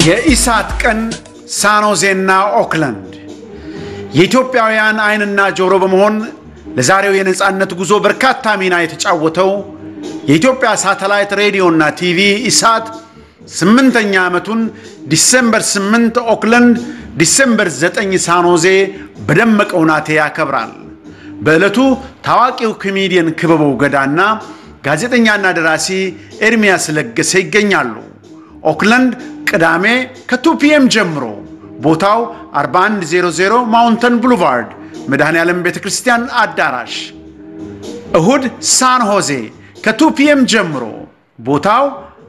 የኢሳት ቀን ሳኖዜና ኦክላንድ የኢትዮጵያውያን ዓይንና ጆሮ በመሆን ለዛሬው የነፃነት ጉዞ በርካታ ሚና የተጫወተው የኢትዮጵያ ሳተላይት ሬዲዮና ቲቪ ኢሳት ስምንተኛ ዓመቱን ዲሴምበር 8 ኦክላንድ፣ ዲሴምበር 9 ሳኖዜ በደመቀ ሁናቴ ያከብራል። በዕለቱ ታዋቂው ኮሜዲየን ክበበው ገዳና ጋዜጠኛና ደራሲ ኤርሚያስ ለገሰ ይገኛሉ። ኦክላንድ ቅዳሜ ከ2 ፒኤም ጀምሮ ቦታው 4100 ማውንተን ብሉቫርድ መድኃኔ ዓለም ቤተ ክርስቲያን አዳራሽ። እሁድ ሳን ሆዜ ከ2 ፒኤም ጀምሮ ቦታው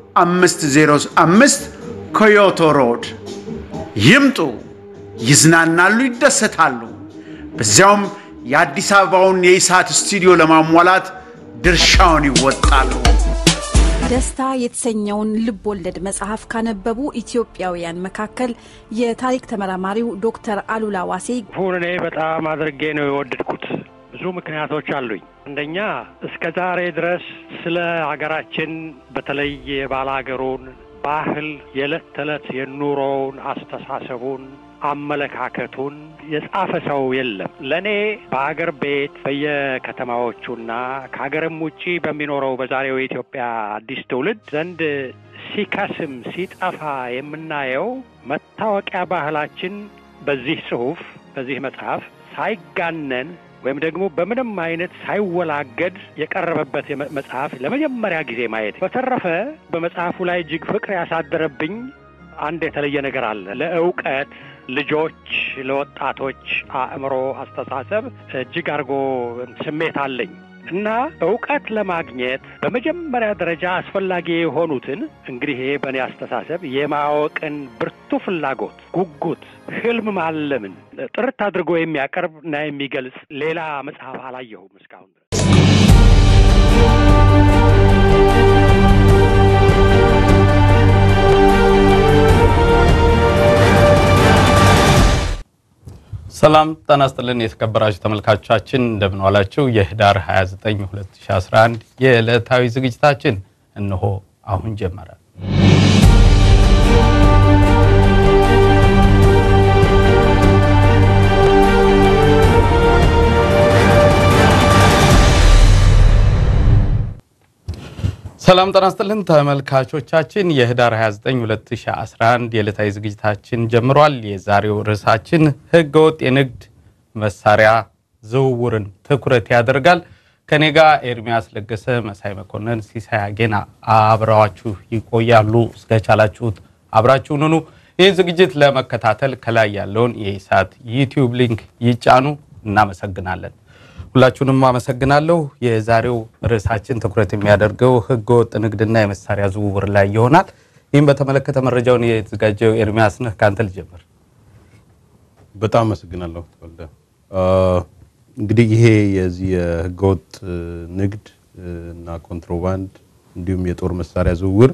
505 ኮዮቶ ሮድ። ይምጡ፣ ይዝናናሉ፣ ይደሰታሉ። በዚያውም የአዲስ አበባውን የኢሳት ስቱዲዮ ለማሟላት ድርሻውን ይወጣሉ። ደስታ የተሰኘውን ልብ ወለድ መጽሐፍ ካነበቡ ኢትዮጵያውያን መካከል የታሪክ ተመራማሪው ዶክተር አሉላ ዋሴ ሁን እኔ በጣም አድርጌ ነው የወደድኩት። ብዙ ምክንያቶች አሉኝ። አንደኛ እስከ ዛሬ ድረስ ስለ ሀገራችን በተለይ የባለ ሀገሩን ባህል፣ የዕለት ተዕለት የኑሮውን፣ አስተሳሰቡን፣ አመለካከቱን የጻፈ ሰው የለም። ለእኔ በሀገር ቤት በየከተማዎቹና ከሀገርም ውጪ በሚኖረው በዛሬው የኢትዮጵያ አዲስ ትውልድ ዘንድ ሲከስም ሲጠፋ የምናየው መታወቂያ ባህላችን በዚህ ጽሑፍ በዚህ መጽሐፍ ሳይጋነን ወይም ደግሞ በምንም አይነት ሳይወላገድ የቀረበበት መጽሐፍ ለመጀመሪያ ጊዜ ማየት። በተረፈ በመጽሐፉ ላይ እጅግ ፍቅር ያሳደረብኝ አንድ የተለየ ነገር አለ። ለእውቀት ልጆች፣ ለወጣቶች አእምሮ፣ አስተሳሰብ እጅግ አድርጎ ስሜት አለኝ እና እውቀት ለማግኘት በመጀመሪያ ደረጃ አስፈላጊ የሆኑትን እንግዲህ ይሄ በእኔ አስተሳሰብ የማወቅን ብርቱ ፍላጎት፣ ጉጉት፣ ህልም ማለምን ጥርት አድርጎ የሚያቀርብ እና የሚገልጽ ሌላ መጽሐፍ አላየሁም እስካሁን ድረስ። ሰላም ጤና ይስጥልን የተከበራችሁ ተመልካቾቻችን እንደምን ዋላችሁ። የህዳር 29 2011 የዕለታዊ ዝግጅታችን እነሆ አሁን ጀመረ። ሰላም ጤና ይስጥልን ተመልካቾቻችን የህዳር 29 2011 የዕለታዊ ዝግጅታችን ጀምሯል። የዛሬው ርዕሳችን ህገወጥ የንግድ መሳሪያ ዝውውርን ትኩረት ያደርጋል። ከኔ ጋር ኤርሚያስ ለገሰ፣ መሳይ መኮንን፣ ሲሳይ አጌና አብረዋችሁ ይቆያሉ። እስከቻላችሁት አብራችሁን ሁኑ። ይህን ዝግጅት ለመከታተል ከላይ ያለውን የኢሳት ዩቲዩብ ሊንክ ይጫኑ። እናመሰግናለን። ሁላችሁንም አመሰግናለሁ። የዛሬው ርዕሳችን ትኩረት የሚያደርገው ህገወጥ ንግድና የመሳሪያ ዝውውር ላይ ይሆናል። ይህም በተመለከተ መረጃውን የተዘጋጀው ኤርሚያስ ነህ፣ ከአንተ ልጀምር። በጣም አመሰግናለሁ ተወልደ። እንግዲህ ይሄ የዚህ የህገወጥ ንግድ እና ኮንትሮባንድ እንዲሁም የጦር መሳሪያ ዝውውር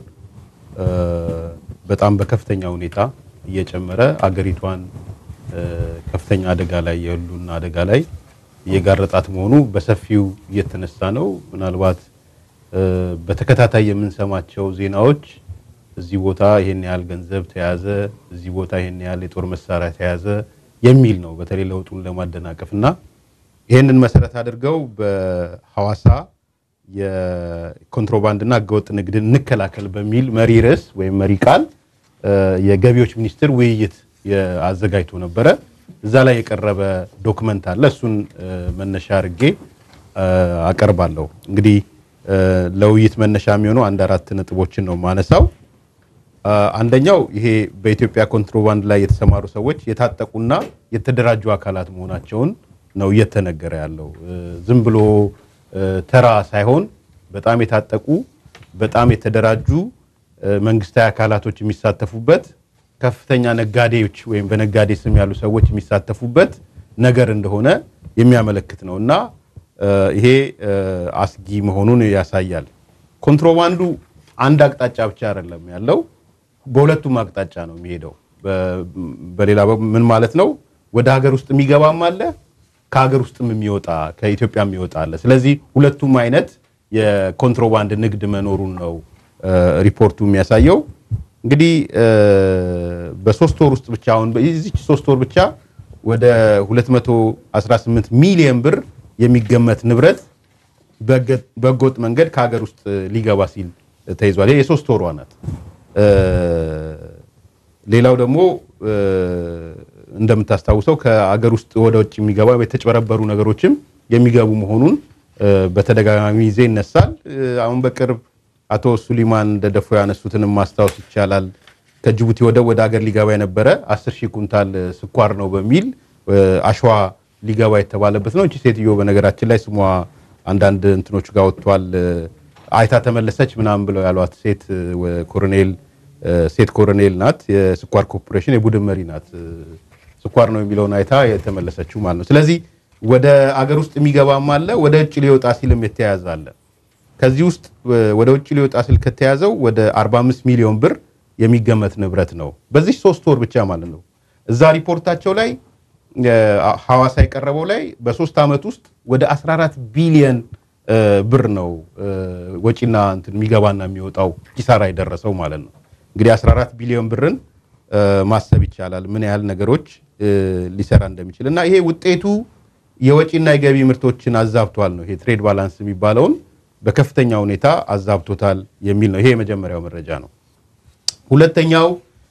በጣም በከፍተኛ ሁኔታ እየጨመረ አገሪቷን ከፍተኛ አደጋ ላይ የህልውና አደጋ ላይ እየጋረጣት መሆኑ በሰፊው እየተነሳ ነው። ምናልባት በተከታታይ የምንሰማቸው ዜናዎች እዚህ ቦታ ይሄን ያህል ገንዘብ ተያዘ፣ እዚህ ቦታ ይሄን ያህል የጦር መሳሪያ ተያዘ የሚል ነው። በተለይ ለውጡን ለማደናቀፍ እና ይሄንን መሰረት አድርገው በሐዋሳ የኮንትሮባንድና ህገወጥ ንግድን እንከላከል በሚል መሪ ርዕስ ወይም መሪ ቃል የገቢዎች ሚኒስቴር ውይይት አዘጋጅቶ ነበረ። እዛ ላይ የቀረበ ዶክመንት አለ። እሱን መነሻ አድርጌ አቀርባለሁ። እንግዲህ ለውይይት መነሻ የሚሆኑ አንድ አራት ነጥቦችን ነው ማነሳው። አንደኛው ይሄ በኢትዮጵያ ኮንትሮባንድ ላይ የተሰማሩ ሰዎች የታጠቁና የተደራጁ አካላት መሆናቸውን ነው እየተነገረ ያለው። ዝም ብሎ ተራ ሳይሆን በጣም የታጠቁ በጣም የተደራጁ መንግስታዊ አካላቶች የሚሳተፉበት ከፍተኛ ነጋዴዎች ወይም በነጋዴ ስም ያሉ ሰዎች የሚሳተፉበት ነገር እንደሆነ የሚያመለክት ነው እና ይሄ አስጊ መሆኑን ያሳያል። ኮንትሮባንዱ አንድ አቅጣጫ ብቻ አይደለም ያለው፣ በሁለቱም አቅጣጫ ነው የሚሄደው። በሌላ ምን ማለት ነው? ወደ ሀገር ውስጥ የሚገባም አለ፣ ከሀገር ውስጥም የሚወጣ ከኢትዮጵያ የሚወጣ አለ። ስለዚህ ሁለቱም አይነት የኮንትሮባንድ ንግድ መኖሩን ነው ሪፖርቱ የሚያሳየው። እንግዲህ በሶስት ወር ውስጥ ብቻ አሁን በዚች ሶስት ወር ብቻ ወደ 218 ሚሊዮን ብር የሚገመት ንብረት በህገወጥ መንገድ ከሀገር ውስጥ ሊገባ ሲል ተይዟል። ይሄ የሶስት ወሯ ናት። ሌላው ደግሞ እንደምታስታውሰው ከአገር ውስጥ ወደ ውጭ የሚገባ የተጭበረበሩ ነገሮችም የሚገቡ መሆኑን በተደጋጋሚ ጊዜ ይነሳል። አሁን በቅርብ አቶ ሱሊማን ደደፎ ያነሱትንም ማስታወስ ይቻላል። ከጅቡቲ ወደብ ወደ ሀገር ሊገባ የነበረ 10 ሺህ ኩንታል ስኳር ነው በሚል አሸዋ ሊገባ የተባለበት ነው። እቺ ሴትዮ በነገራችን ላይ ስሟ አንዳንድ እንትኖቹ ጋር ወጥቷል። አይታ ተመለሰች ምናምን ብለው ያሏት ሴት ኮሎኔል ሴት ኮሎኔል ናት። የስኳር ኮርፖሬሽን የቡድን መሪ ናት። ስኳር ነው የሚለውን አይታ የተመለሰችው ማለት ነው። ስለዚህ ወደ አገር ውስጥ የሚገባም አለ፣ ወደ ውጭ ሊወጣ ሲልም የተያዘ አለ። ከዚህ ውስጥ ወደ ውጭ ሊወጣ ሲል ከተያዘው ወደ 45 ሚሊዮን ብር የሚገመት ንብረት ነው በዚህ ሶስት ወር ብቻ ማለት ነው። እዛ ሪፖርታቸው ላይ ሐዋሳ የቀረበው ላይ በሶስት ዓመት ውስጥ ወደ 14 ቢሊየን ብር ነው ወጪና እንትን የሚገባና የሚወጣው ኪሳራ የደረሰው ማለት ነው። እንግዲህ 14 ቢሊዮን ብርን ማሰብ ይቻላል ምን ያህል ነገሮች ሊሰራ እንደሚችል እና ይሄ ውጤቱ የወጪና የገቢ ምርቶችን አዛብቷል ነው። ይሄ ትሬድ ባላንስ የሚባለውን በከፍተኛ ሁኔታ አዛብቶታል የሚል ነው። ይሄ የመጀመሪያው መረጃ ነው። ሁለተኛው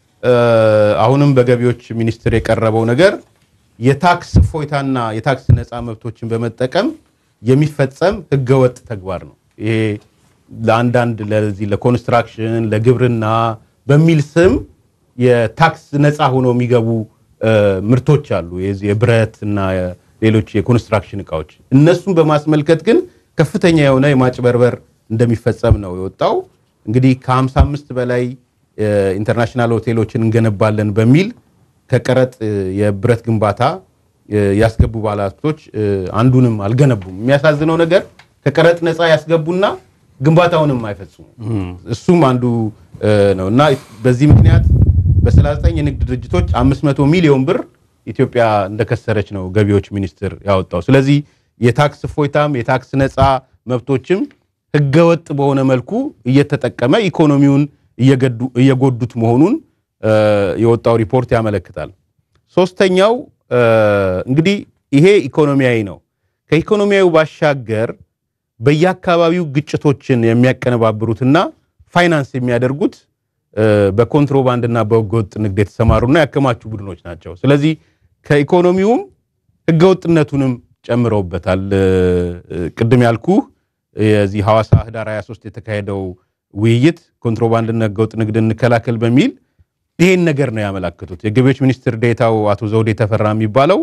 አሁንም በገቢዎች ሚኒስቴር የቀረበው ነገር የታክስ እፎይታና የታክስ ነፃ መብቶችን በመጠቀም የሚፈጸም ህገወጥ ተግባር ነው። ይሄ ለአንዳንድ ለዚህ ለኮንስትራክሽን ለግብርና በሚል ስም የታክስ ነፃ ሆኖ የሚገቡ ምርቶች አሉ። የዚህ የብረት እና ሌሎች የኮንስትራክሽን እቃዎች እነሱን በማስመልከት ግን ከፍተኛ የሆነ የማጭበርበር እንደሚፈጸም ነው የወጣው። እንግዲህ ከ55 በላይ ኢንተርናሽናል ሆቴሎችን እንገነባለን በሚል ከቀረጥ የብረት ግንባታ ያስገቡ ባለሀብቶች አንዱንም አልገነቡም። የሚያሳዝነው ነገር ከቀረጥ ነፃ ያስገቡና ግንባታውንም አይፈጽሙ። እሱም አንዱ ነው እና በዚህ ምክንያት በ39 የንግድ ድርጅቶች 500 ሚሊዮን ብር ኢትዮጵያ እንደከሰረች ነው ገቢዎች ሚኒስቴር ያወጣው። ስለዚህ የታክስ እፎይታም የታክስ ነፃ መብቶችም ህገወጥ በሆነ መልኩ እየተጠቀመ ኢኮኖሚውን እየጎዱት መሆኑን የወጣው ሪፖርት ያመለክታል። ሶስተኛው እንግዲህ ይሄ ኢኮኖሚያዊ ነው። ከኢኮኖሚያዊ ባሻገር በየአካባቢው ግጭቶችን የሚያቀነባብሩትና ፋይናንስ የሚያደርጉት በኮንትሮባንድና በህገወጥ ንግድ የተሰማሩና ያከማቹ ቡድኖች ናቸው። ስለዚህ ከኢኮኖሚውም ህገወጥነቱንም ጨምረውበታል። ቅድም ያልኩ የዚህ ሐዋሳ ህዳር 23 የተካሄደው ውይይት ኮንትሮባንድና ህገወጥ ንግድ እንከላከል በሚል ይሄን ነገር ነው ያመላክቱት። የገቢዎች ሚኒስትር ዴታው አቶ ዘውዴ ተፈራ የሚባለው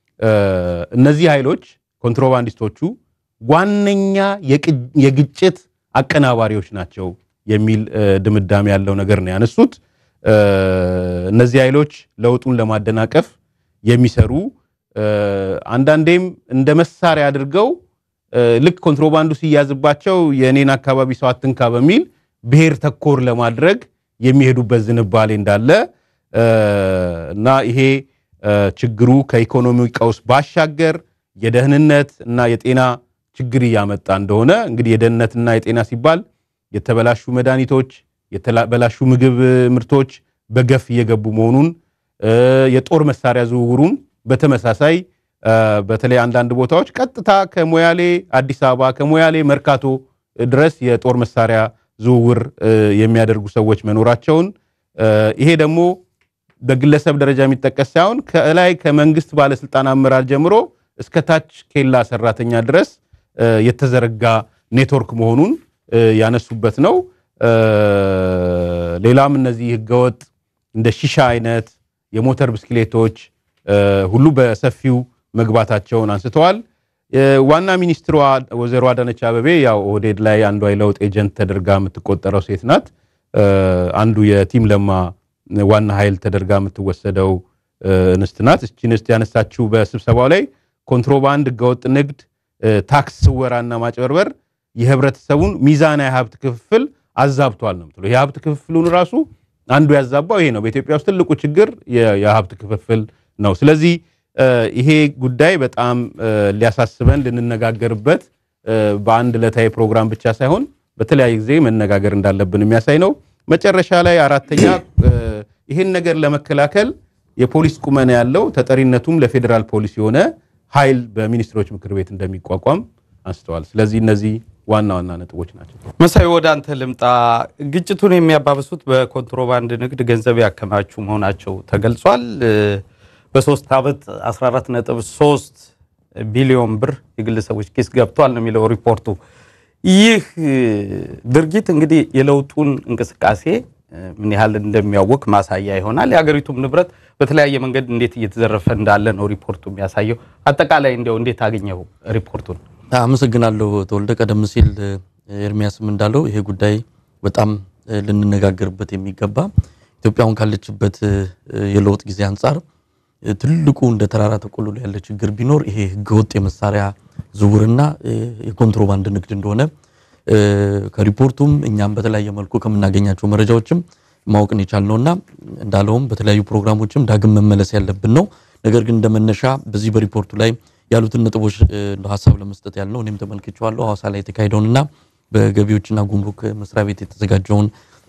እነዚህ ኃይሎች ኮንትሮባንዲስቶቹ ዋነኛ የግጭት አቀናባሪዎች ናቸው የሚል ድምዳሜ ያለው ነገር ነው ያነሱት። እነዚህ ኃይሎች ለውጡን ለማደናቀፍ የሚሰሩ አንዳንዴም እንደ መሳሪያ አድርገው ልክ ኮንትሮባንዱ ሲያዝባቸው የእኔን አካባቢ ሰው አትንካ በሚል ብሔር ተኮር ለማድረግ የሚሄዱበት ዝንባሌ እንዳለ እና ይሄ ችግሩ ከኢኮኖሚ ቀውስ ባሻገር የደህንነት እና የጤና ችግር እያመጣ እንደሆነ እንግዲህ የደህንነትና የጤና ሲባል የተበላሹ መድኃኒቶች፣ የተበላሹ ምግብ ምርቶች በገፍ እየገቡ መሆኑን የጦር መሳሪያ ዝውውሩም በተመሳሳይ በተለይ አንዳንድ ቦታዎች ቀጥታ ከሞያሌ አዲስ አበባ ከሞያሌ መርካቶ ድረስ የጦር መሳሪያ ዝውውር የሚያደርጉ ሰዎች መኖራቸውን ይሄ ደግሞ በግለሰብ ደረጃ የሚጠቀስ ሳይሆን ከላይ ከመንግስት ባለስልጣን አመራር ጀምሮ እስከ ታች ኬላ ሰራተኛ ድረስ የተዘረጋ ኔትወርክ መሆኑን ያነሱበት ነው። ሌላም እነዚህ ህገወጥ እንደ ሺሻ አይነት የሞተር ብስክሌቶች ሁሉ በሰፊው መግባታቸውን አንስተዋል። ዋና ሚኒስትሯ ወይዘሮ አዳነች አበቤ ያው ኦህዴድ ላይ አንዷ የለውጥ ኤጀንት ተደርጋ የምትቆጠረው ሴት ናት። አንዱ የቲም ለማ ዋና ኃይል ተደርጋ የምትወሰደው እንስት ናት። እቺ እንስት ያነሳችው በስብሰባው ላይ ኮንትሮባንድ፣ ህገወጥ ንግድ፣ ታክስ ስወራና ማጭበርበር የህብረተሰቡን ሚዛናዊ ሀብት ክፍፍል አዛብቷል ነው የምትለው። የሀብት ክፍፍሉን ራሱ አንዱ ያዛባው ይሄ ነው። በኢትዮጵያ ውስጥ ትልቁ ችግር የሀብት ክፍፍል ነው። ስለዚህ ይሄ ጉዳይ በጣም ሊያሳስበን ልንነጋገርበት በአንድ ዕለታዊ ፕሮግራም ብቻ ሳይሆን በተለያየ ጊዜ መነጋገር እንዳለብን የሚያሳይ ነው። መጨረሻ ላይ አራተኛ ይህን ነገር ለመከላከል የፖሊስ ቁመና ያለው ተጠሪነቱም ለፌዴራል ፖሊስ የሆነ ኃይል በሚኒስትሮች ምክር ቤት እንደሚቋቋም አንስተዋል። ስለዚህ እነዚህ ዋና ዋና ነጥቦች ናቸው። መሳይ ወደ አንተ ልምጣ። ግጭቱን የሚያባብሱት በኮንትሮባንድ ንግድ ገንዘብ ያከማቹ መሆናቸው ተገልጿል። በሶስት ዓመት 14.3 ቢሊዮን ብር የግለሰቦች ኪስ ገብቷል ነው የሚለው ሪፖርቱ። ይህ ድርጊት እንግዲህ የለውጡን እንቅስቃሴ ምን ያህል እንደሚያወቅ ማሳያ ይሆናል። የሀገሪቱም ንብረት በተለያየ መንገድ እንዴት እየተዘረፈ እንዳለ ነው ሪፖርቱ የሚያሳየው። አጠቃላይ እንዲያው እንዴት አገኘው ሪፖርቱን? አመሰግናለሁ ተወልደ። ቀደም ሲል ኤርሚያስም እንዳለው ይሄ ጉዳይ በጣም ልንነጋገርበት የሚገባ ኢትዮጵያ አሁን ካለችበት የለውጥ ጊዜ አንጻር ትልቁ እንደ ተራራ ተቆልሎ ያለ ችግር ቢኖር ይሄ ህገወጥ የመሳሪያ ዝውውርና የኮንትሮባንድ ንግድ እንደሆነ ከሪፖርቱም እኛም በተለያየ መልኩ ከምናገኛቸው መረጃዎችም ማወቅን የቻልነውና እንዳለውም በተለያዩ ፕሮግራሞችም ዳግም መመለስ ያለብን ነው። ነገር ግን እንደመነሻ በዚህ በሪፖርቱ ላይ ያሉትን ነጥቦች እንደ ሀሳብ ለመስጠት ያልነው እኔም ተመልክቼዋለሁ። ሐዋሳ ላይ የተካሄደውንና በገቢዎችና ጉምሩክ መስሪያ ቤት የተዘጋጀውን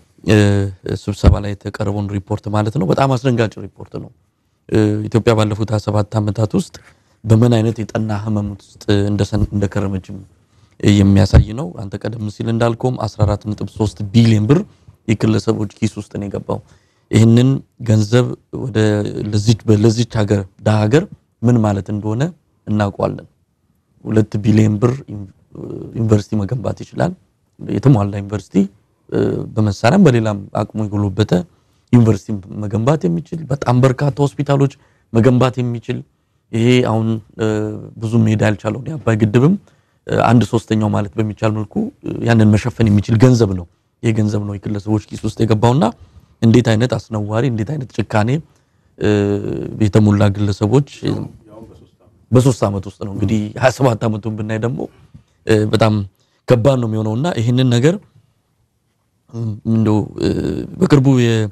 ስብሰባ ላይ የተቀረበውን ሪፖርት ማለት ነው። በጣም አስደንጋጭ ሪፖርት ነው። ኢትዮጵያ ባለፉት 27 ዓመታት ውስጥ በምን አይነት የጠና ህመም ውስጥ እንደከረመችም የሚያሳይ ነው። አንተ ቀደም ሲል እንዳልከውም 14.3 ቢሊዮን ብር የግለሰቦች ኪስ ውስጥ ነው የገባው። ይህንን ገንዘብ ወደ ለዚች ሀገር ዳ ሀገር ምን ማለት እንደሆነ እናውቀዋለን። ሁለት ቢሊዮን ብር ዩኒቨርሲቲ መገንባት ይችላል። የተሟላ ዩኒቨርሲቲ በመሳሪያም በሌላም አቅሙ የጎለበተ ዩኒቨርሲቲ መገንባት የሚችል በጣም በርካታ ሆስፒታሎች መገንባት የሚችል ይሄ አሁን ብዙ መሄድ ያልቻለውን የአባይ ግድብም አንድ ሶስተኛው ማለት በሚቻል መልኩ ያንን መሸፈን የሚችል ገንዘብ ነው። ይህ ገንዘብ ነው የግለሰቦች ኪስ ውስጥ የገባውና እንዴት አይነት አስነዋሪ እንዴት አይነት ጭካኔ የተሞላ ግለሰቦች በሶስት ዓመት ውስጥ ነው እንግዲህ 27 ዓመቱን ብናይ ደግሞ በጣም ከባድ ነው የሚሆነውና ይህንን ነገር እንደው በቅርቡ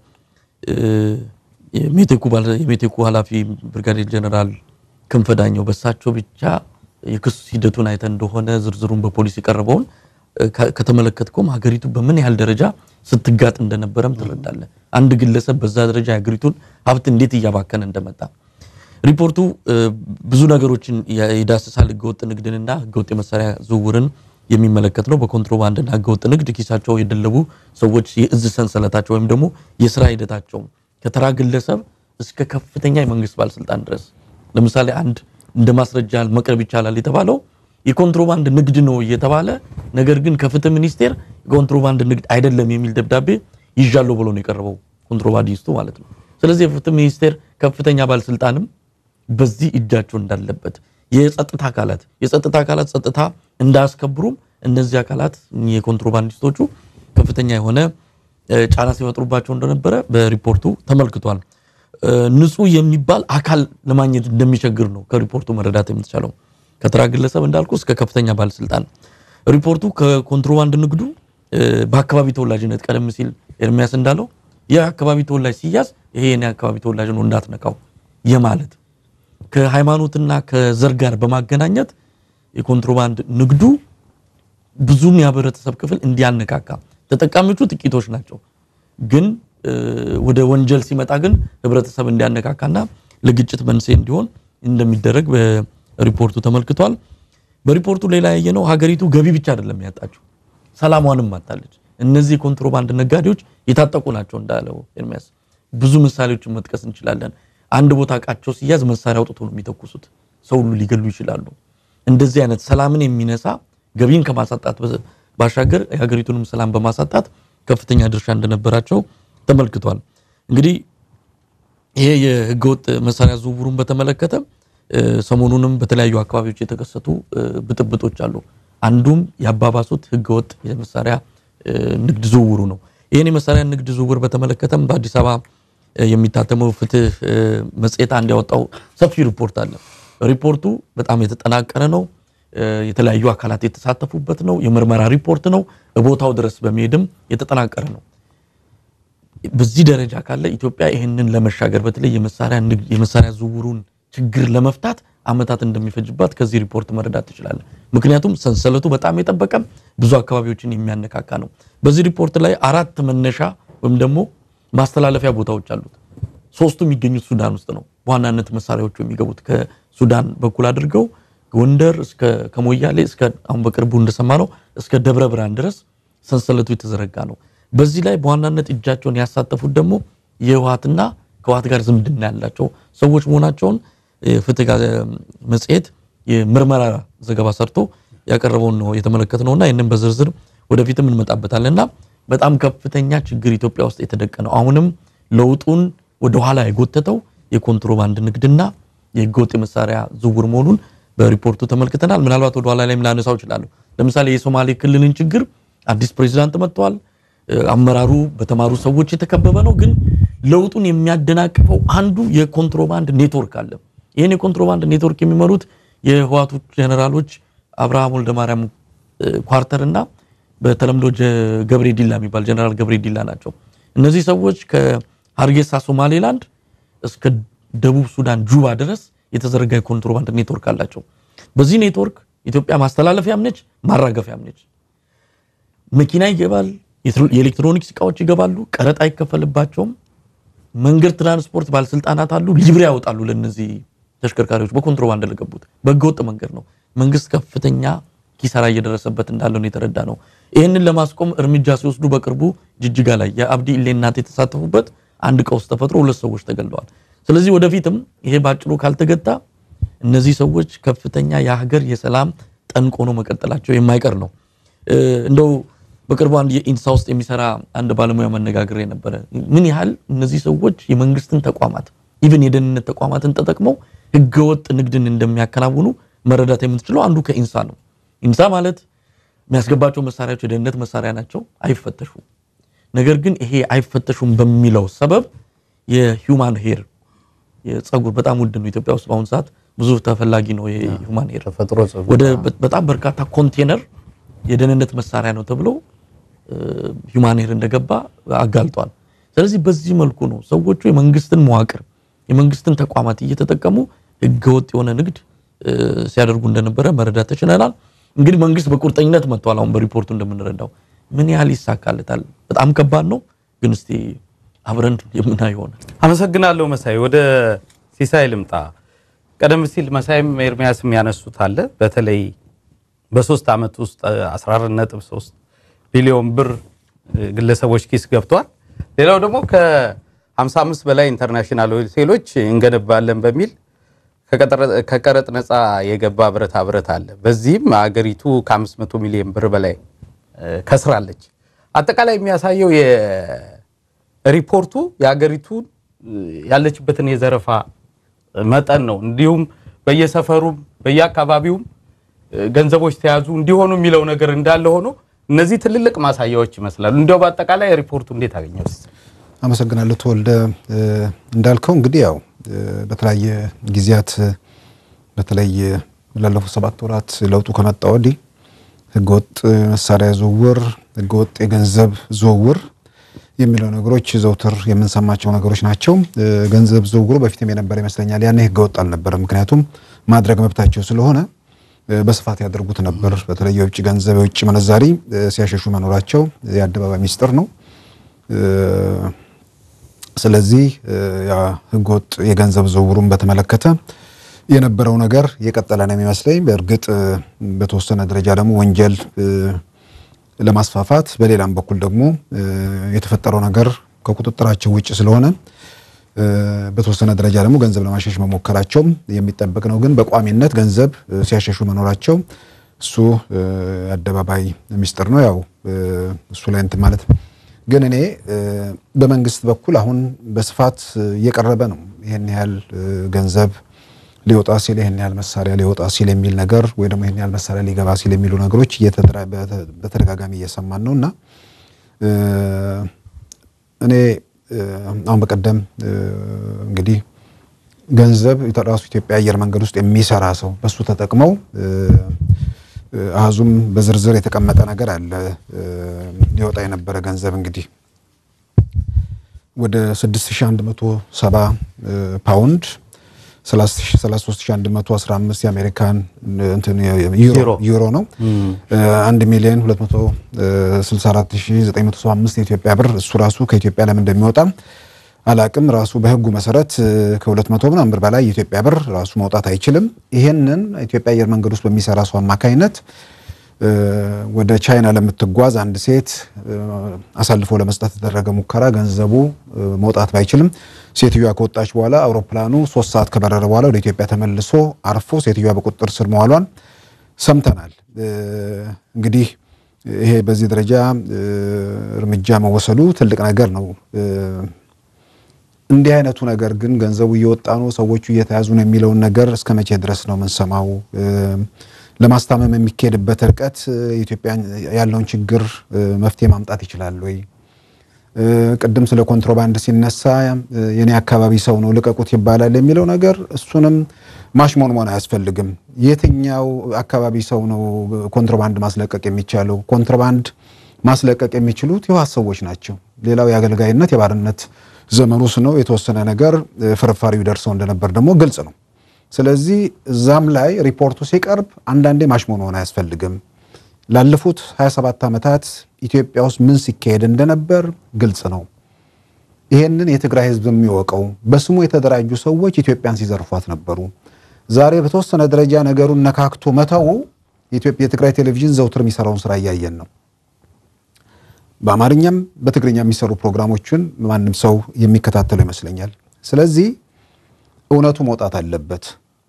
የሜቴኩ ኃላፊ ብርጋዴር ጀነራል ክንፈ ዳኘው በሳቸው ብቻ የክስ ሂደቱን አይተ እንደሆነ ዝርዝሩን በፖሊስ የቀረበውን ከተመለከትከውም ሀገሪቱ በምን ያህል ደረጃ ስትጋጥ እንደነበረም ትረዳለህ። አንድ ግለሰብ በዛ ደረጃ የሀገሪቱን ሀብት እንዴት እያባከነ እንደመጣ ሪፖርቱ ብዙ ነገሮችን ይዳስሳል። ህገወጥ ንግድንና ህገወጥ የመሳሪያ ዝውውርን የሚመለከት ነው። በኮንትሮባንድና ህገወጥ ንግድ ኪሳቸው የደለቡ ሰዎች የእዝ ሰንሰለታቸው ወይም ደግሞ የስራ ሂደታቸው ከተራ ግለሰብ እስከ ከፍተኛ የመንግስት ባለስልጣን ድረስ ለምሳሌ አንድ እንደ ማስረጃ መቅረብ ይቻላል የተባለው የኮንትሮባንድ ንግድ ነው እየተባለ ነገር ግን ከፍትህ ሚኒስቴር የኮንትሮባንድ ንግድ አይደለም የሚል ደብዳቤ ይዣለሁ ብሎ ነው የቀረበው ኮንትሮባንዲስቱ ማለት ነው። ስለዚህ የፍትህ ሚኒስቴር ከፍተኛ ባለስልጣንም በዚህ እጃቸው እንዳለበት የጸጥታ አካላት የጸጥታ አካላት ጸጥታ እንዳያስከብሩም እነዚህ አካላት የኮንትሮባንዲስቶቹ ከፍተኛ የሆነ ጫና ሲፈጥሩባቸው እንደነበረ በሪፖርቱ ተመልክቷል። ንጹህ የሚባል አካል ለማግኘት እንደሚቸግር ነው ከሪፖርቱ መረዳት የምትቻለው። ከተራ ግለሰብ እንዳልኩ እስከ ከፍተኛ ባለስልጣን ሪፖርቱ ከኮንትሮባንድ ንግዱ በአካባቢ ተወላጅነት ቀደም ሲል ኤርሚያስ እንዳለው የአካባቢ ተወላጅ ሲያዝ ይሄ የኔ አካባቢ ተወላጅ ነው እንዳትነካው የማለት ከሃይማኖትና ከዘር ጋር በማገናኘት የኮንትሮባንድ ንግዱ ብዙም የህብረተሰብ ክፍል እንዲያነካካ ተጠቃሚዎቹ ጥቂቶች ናቸው። ግን ወደ ወንጀል ሲመጣ ግን ህብረተሰብ እንዲያነካካና ለግጭት መንስኤ እንዲሆን እንደሚደረግ በሪፖርቱ ተመልክቷል። በሪፖርቱ ሌላ ያየነው ሀገሪቱ ገቢ ብቻ አይደለም ያጣችው፣ ሰላሟንም አጣለች። እነዚህ የኮንትሮባንድ ነጋዴዎች የታጠቁ ናቸው እንዳለው ኤርሚያስ ብዙ ምሳሌዎችን መጥቀስ እንችላለን። አንድ ቦታ እቃቸው ሲያዝ መሳሪያ አውጥቶ ነው የሚተኩሱት። ሰው ሁሉ ሊገሉ ይችላሉ። እንደዚህ አይነት ሰላምን የሚነሳ ገቢን ከማሳጣት ባሻገር የሀገሪቱንም ሰላም በማሳጣት ከፍተኛ ድርሻ እንደነበራቸው ተመልክቷል። እንግዲህ ይሄ የህገወጥ መሳሪያ ዝውውሩን በተመለከተ ሰሞኑንም በተለያዩ አካባቢዎች የተከሰቱ ብጥብጦች አሉ። አንዱም ያባባሱት ህገወጥ የመሳሪያ ንግድ ዝውውሩ ነው። ይህን የመሳሪያ ንግድ ዝውውር በተመለከተም በአዲስ አበባ የሚታተመው ፍትህ መጽሔት አንድ ያወጣው ሰፊ ሪፖርት አለ። ሪፖርቱ በጣም የተጠናቀረ ነው። የተለያዩ አካላት የተሳተፉበት ነው። የምርመራ ሪፖርት ነው። ቦታው ድረስ በመሄድም የተጠናቀረ ነው። በዚህ ደረጃ ካለ ኢትዮጵያ ይህንን ለመሻገር በተለይ የመሳሪያ ዝውውሩን ችግር ለመፍታት ዓመታት እንደሚፈጅባት ከዚህ ሪፖርት መረዳት ትችላለን። ምክንያቱም ሰንሰለቱ በጣም የጠበቀ ብዙ አካባቢዎችን የሚያነካካ ነው። በዚህ ሪፖርት ላይ አራት መነሻ ወይም ደግሞ ማስተላለፊያ ቦታዎች አሉት። ሶስቱ የሚገኙት ሱዳን ውስጥ ነው። በዋናነት መሳሪያዎቹ የሚገቡት ከሱዳን በኩል አድርገው ጎንደር እስከ ከሞያሌ እስከ አሁን በቅርቡ እንደሰማነው እስከ ደብረ ብርሃን ድረስ ሰንሰለቱ የተዘረጋ ነው። በዚህ ላይ በዋናነት እጃቸውን ያሳተፉት ደግሞ የህወሓትና ከህወሓት ጋር ዝምድና ያላቸው ሰዎች መሆናቸውን ፍትህ መጽሔት የምርመራ ዘገባ ሰርቶ ያቀረበውን ነው የተመለከትነውና ይህንን በዝርዝር ወደፊትም እንመጣበታለን እና በጣም ከፍተኛ ችግር ኢትዮጵያ ውስጥ የተደቀነው አሁንም ለውጡን ወደኋላ የጎተተው የኮንትሮባንድ ንግድና የህገወጥ የመሳሪያ ዝውውር መሆኑን በሪፖርቱ ተመልክተናል። ምናልባት ወደኋላ ላይም ላነሳው እችላለሁ። ለምሳሌ የሶማሌ ክልልን ችግር አዲስ ፕሬዚዳንት መጥተዋል። አመራሩ በተማሩ ሰዎች የተከበበ ነው። ግን ለውጡን የሚያደናቅፈው አንዱ የኮንትሮባንድ ኔትወርክ አለ። ይህን የኮንትሮባንድ ኔትወርክ የሚመሩት የህዋቱ ጀኔራሎች አብርሃም ወልደማርያም ኳርተር እና በተለምዶ ገብሬ ዲላ የሚባል ጀኔራል ገብሬ ዲላ ናቸው። እነዚህ ሰዎች ከሀርጌሳ ሶማሌላንድ እስከ ደቡብ ሱዳን ጁባ ድረስ የተዘረጋ የኮንትሮባንድ ኔትወርክ አላቸው። በዚህ ኔትወርክ ኢትዮጵያ ማስተላለፊያም ነች፣ ማራገፊያም ነች። መኪና ይገባል፣ የኤሌክትሮኒክስ እቃዎች ይገባሉ፣ ቀረጥ አይከፈልባቸውም። መንገድ ትራንስፖርት ባለስልጣናት አሉ፣ ሊብሬ ያወጣሉ ለነዚህ ተሽከርካሪዎች በኮንትሮባንድ ለገቡት በህገወጥ መንገድ ነው። መንግስት ከፍተኛ ኪሳራ እየደረሰበት እንዳለ ነው የተረዳ ነው። ይህንን ለማስቆም እርምጃ ሲወስዱ በቅርቡ ጅጅጋ ላይ የአብዲ ኢሌ እናት የተሳተፉበት አንድ ቀውስ ተፈጥሮ ሁለት ሰዎች ተገለዋል። ስለዚህ ወደፊትም ይሄ ባጭሩ ካልተገታ እነዚህ ሰዎች ከፍተኛ የሀገር የሰላም ጠንቅ ሆኖ መቀጠላቸው የማይቀር ነው። እንደው በቅርቡ አንድ የኢንሳ ውስጥ የሚሰራ አንድ ባለሙያ መነጋገር የነበረ ምን ያህል እነዚህ ሰዎች የመንግስትን ተቋማት ኢቭን የደህንነት ተቋማትን ተጠቅመው ህገወጥ ንግድን እንደሚያከናውኑ መረዳት የምትችለው አንዱ ከኢንሳ ነው። ኢንሳ ማለት የሚያስገባቸው መሳሪያዎች የደህንነት መሳሪያ ናቸው፣ አይፈተሹም። ነገር ግን ይሄ አይፈተሹም በሚለው ሰበብ የሂውማን ሄር የጸጉር በጣም ውድ ነው። ኢትዮጵያ ውስጥ በአሁኑ ሰዓት ብዙ ተፈላጊ ነው። የሂውማን ሄር ተፈጥሮ ጸጉር ወደ በጣም በርካታ ኮንቴነር የደህንነት መሳሪያ ነው ተብሎ ሂውማን ሄር እንደገባ አጋልጧል። ስለዚህ በዚህ መልኩ ነው ሰዎቹ የመንግስትን መዋቅር የመንግስትን ተቋማት እየተጠቀሙ ህገወጥ የሆነ ንግድ ሲያደርጉ እንደነበረ መረዳት ተችለናል። እንግዲህ መንግስት በቁርጠኝነት መጥቷል። አሁን በሪፖርቱ እንደምንረዳው ምን ያህል ይሳካለታል? በጣም ከባድ ነው፣ ግን እስቲ አብረን የምናየው ይሆናል። አመሰግናለሁ መሳይ። ወደ ሲሳይ ልምጣ። ቀደም ሲል መሳይም ኤርሚያስም ያነሱት አለ። በተለይ በሶስት ዓመት ውስጥ 14.3 ቢሊዮን ብር ግለሰቦች ኪስ ገብቷል። ሌላው ደግሞ ከ55 በላይ ኢንተርናሽናል ሆቴሎች እንገነባለን በሚል ከቀረጥ ነፃ የገባ ብረታ ብረት አለ። በዚህም አገሪቱ ከ500 ሚሊዮን ብር በላይ ከስራለች። አጠቃላይ የሚያሳየው የሪፖርቱ የአገሪቱን ያለችበትን የዘረፋ መጠን ነው። እንዲሁም በየሰፈሩም በየአካባቢውም ገንዘቦች ተያዙ እንዲሆኑ የሚለው ነገር እንዳለ ሆኖ እነዚህ ትልልቅ ማሳያዎች ይመስላሉ። እንዲያው በአጠቃላይ ሪፖርቱ እንዴት አገኘው? አመሰግናለሁ ተወልደ። እንዳልከው እንግዲህ ያው በተለያየ ጊዜያት በተለይ ላለፉት ሰባት ወራት ለውጡ ከመጣ ወዲህ ህገወጥ መሳሪያ ዝውውር፣ ህገወጥ የገንዘብ ዝውውር የሚለው ነገሮች ዘውትር የምንሰማቸው ነገሮች ናቸው። ገንዘብ ዝውውሩ በፊትም የነበረ ይመስለኛል። ያኔ ህገወጥ አልነበረም። ምክንያቱም ማድረግ መብታቸው ስለሆነ በስፋት ያደርጉት ነበር። በተለይ የውጭ ገንዘብ የውጭ ምንዛሪ ሲያሸሹ መኖራቸው የአደባባይ ሚስጥር ነው። ስለዚህ ህገወጥ የገንዘብ ዝውውሩን በተመለከተ የነበረው ነገር የቀጠለ ነው የሚመስለኝ። በእርግጥ በተወሰነ ደረጃ ደግሞ ወንጀል ለማስፋፋት በሌላም በኩል ደግሞ የተፈጠረው ነገር ከቁጥጥራቸው ውጭ ስለሆነ በተወሰነ ደረጃ ደግሞ ገንዘብ ለማሸሽ መሞከራቸው የሚጠበቅ ነው። ግን በቋሚነት ገንዘብ ሲያሸሹ መኖራቸው እሱ አደባባይ ሚስጥር ነው። ያው እሱ ላይ እንትን ማለት ግን እኔ በመንግስት በኩል አሁን በስፋት እየቀረበ ነው። ይህን ያህል ገንዘብ ሊወጣ ሲል ይህን ያህል መሳሪያ ሊወጣ ሲል የሚል ነገር ወይ ደግሞ ይህን ያህል መሳሪያ ሊገባ ሲል የሚሉ ነገሮች በተደጋጋሚ እየሰማን ነው እና እኔ አሁን በቀደም እንግዲህ ገንዘብ ራሱ ኢትዮጵያ አየር መንገድ ውስጥ የሚሰራ ሰው በሱ ተጠቅመው አሃዙም በዝርዝር የተቀመጠ ነገር አለ። ሊወጣ የነበረ ገንዘብ እንግዲህ ወደ 6170 ፓውንድ 33115 የአሜሪካን እንትን ዩሮ ዩሮ። ዩሮ ነው። 1 ሚሊዮን 264975 የኢትዮጵያ ብር እሱ ራሱ ከኢትዮጵያ ለምን እንደሚወጣ አላቅም። ራሱ በሕጉ መሰረት ከ200 ምናምን ብር በላይ የኢትዮጵያ ብር ራሱ መውጣት አይችልም። ይሄንን ኢትዮጵያ አየር መንገድ ውስጥ በሚሰራ ሰው አማካኝነት እ፣ ወደ ቻይና ለምትጓዝ አንድ ሴት እ፣ አሳልፎ ለመስጠት የተደረገ ሙከራ ገንዘቡ እ፣ መውጣት ባይችልም ሴትዮዋ ከወጣች በኋላ አውሮፕላኑ ሶስት ሰዓት ከበረረ በኋላ ወደ ኢትዮጵያ ተመልሶ አርፎ ሴትዮዋ በቁጥጥር ስር መዋሏን ሰምተናል። እ፣ እንግዲህ ይሄ በዚህ ደረጃ እ፣ እርምጃ መወሰዱ ትልቅ ነገር ነው። እ፣ እንዲህ አይነቱ ነገር ግን ገንዘቡ እየወጣ ነው፣ ሰዎቹ እየተያዙ ነው የሚለውን ነገር እስከ መቼ ድረስ ነው የምንሰማው? እ፣ ለማስታመም የሚካሄድበት ርቀት እ፣ ኢትዮጵያ ያለውን ችግር እ፣ መፍትሄ ማምጣት ይችላል ወይ? እ፣ ቅድም ስለ ኮንትሮባንድ ሲነሳ እ፣ የኔ አካባቢ ሰው ነው ልቀቁት ይባላል የሚለው ነገር እሱንም ማሽሞንሞን አያስፈልግም። የትኛው አካባቢ ሰው ነው ኮንትሮባንድ ማስለቀቅ የሚቻለው? ኮንትሮባንድ ማስለቀቅ የሚችሉት የህወሓት ሰዎች ናቸው። ሌላው የአገልጋይነት የባርነት ዘመን ውስጥ ነው። የተወሰነ ነገር እ፣ ፍርፋሪው ደርሰው እንደነበር ደግሞ ግልጽ ነው። ስለዚህ እዛም ላይ ሪፖርቱ ሲቀርብ አንዳንዴ ማሽሞንሞን አያስፈልግም። ላለፉት 27 ዓመታት ኢትዮጵያ ውስጥ ምን ሲካሄድ እንደነበር ግልጽ ነው። ይሄንን የትግራይ ህዝብ የሚወቀው በስሙ የተደራጁ ሰዎች ኢትዮጵያን ሲዘርፏት ነበሩ። ዛሬ በተወሰነ ደረጃ ነገሩን ነካክቶ መተው የኢትዮጵያ የትግራይ ቴሌቪዥን ዘውትር የሚሰራውን ስራ እያየን ነው። በአማርኛም በትግርኛ የሚሰሩ ፕሮግራሞችን ማንም ሰው የሚከታተለው ይመስለኛል። ስለዚህ እውነቱ መውጣት አለበት።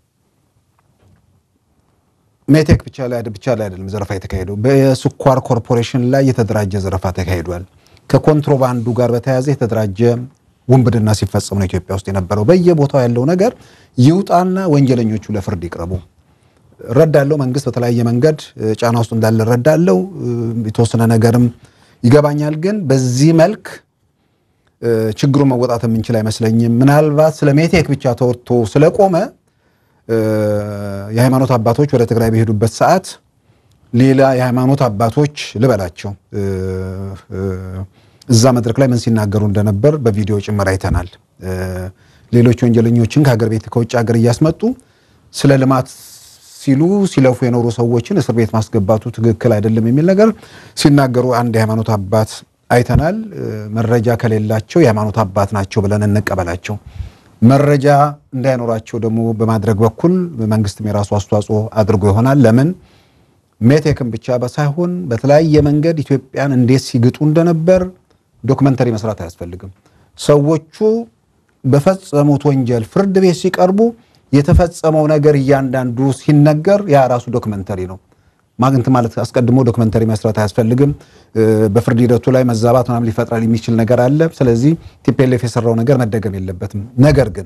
ሜቴክ ብቻ ላይ ብቻ ላይ አይደለም ዘረፋ የተካሄደው፣ በስኳር ኮርፖሬሽን ላይ የተደራጀ ዘረፋ ተካሂዷል። ከኮንትሮባንዱ ጋር በተያያዘ የተደራጀ ውንብድና ሲፈጸም ነው ኢትዮጵያ ውስጥ የነበረው። በየቦታው ያለው ነገር ይውጣና ወንጀለኞቹ ለፍርድ ይቅረቡ። እረዳለሁ፣ መንግስት በተለያየ መንገድ እ፣ ጫና ውስጥ እንዳለ እረዳለሁ። እ፣ የተወሰነ ነገርም ይገባኛል። ግን በዚህ መልክ እ፣ ችግሩን መወጣት የምንችል አይመስለኝም። ምናልባት ስለ ሜቴክ ብቻ ተወርቶ ስለቆመ እ፣ የሃይማኖት አባቶች ወደ ትግራይ በሄዱበት ሰዓት ሌላ የሃይማኖት አባቶች ልበላቸው እ፣ እ፣ እዛ መድረክ ላይ ምን ሲናገሩ እንደነበር በቪዲዮ ጭምር አይተናል። እ፣ ሌሎች ወንጀለኞችን ከሀገር ቤት ከውጭ ሀገር እያስመጡ ስለ ልማት ሲሉ ሲለፉ የኖሩ ሰዎችን እስር ቤት ማስገባቱ ትክክል አይደለም የሚል ነገር ሲናገሩ አንድ የሃይማኖት አባት አይተናል። እ፣ መረጃ ከሌላቸው የሃይማኖት አባት ናቸው ብለን እንቀበላቸው። መረጃ እንዳይኖራቸው ደግሞ በማድረግ በኩል መንግስትም የራሱ አስተዋጽኦ አድርጎ ይሆናል። ለምን ሜቴክን ብቻ ሳይሆን በተለያየ መንገድ ኢትዮጵያን እንዴት ሲግጡ እንደነበር ዶክመንተሪ መስራት አያስፈልግም። ሰዎቹ በፈጸሙት ወንጀል ፍርድ ቤት ሲቀርቡ የተፈጸመው ነገር እያንዳንዱ ሲነገር ያ ራሱ ዶክመንተሪ ነው። ማግኘት ማለት አስቀድሞ ዶክመንተሪ መስራት አያስፈልግም። እ፣ በፍርድ ሂደቱ ላይ መዛባት ምናምን ሊፈጥራል የሚችል ነገር አለ። ስለዚህ ቲፒኤልኤፍ የሰራው ነገር መደገም የለበትም። ነገር ግን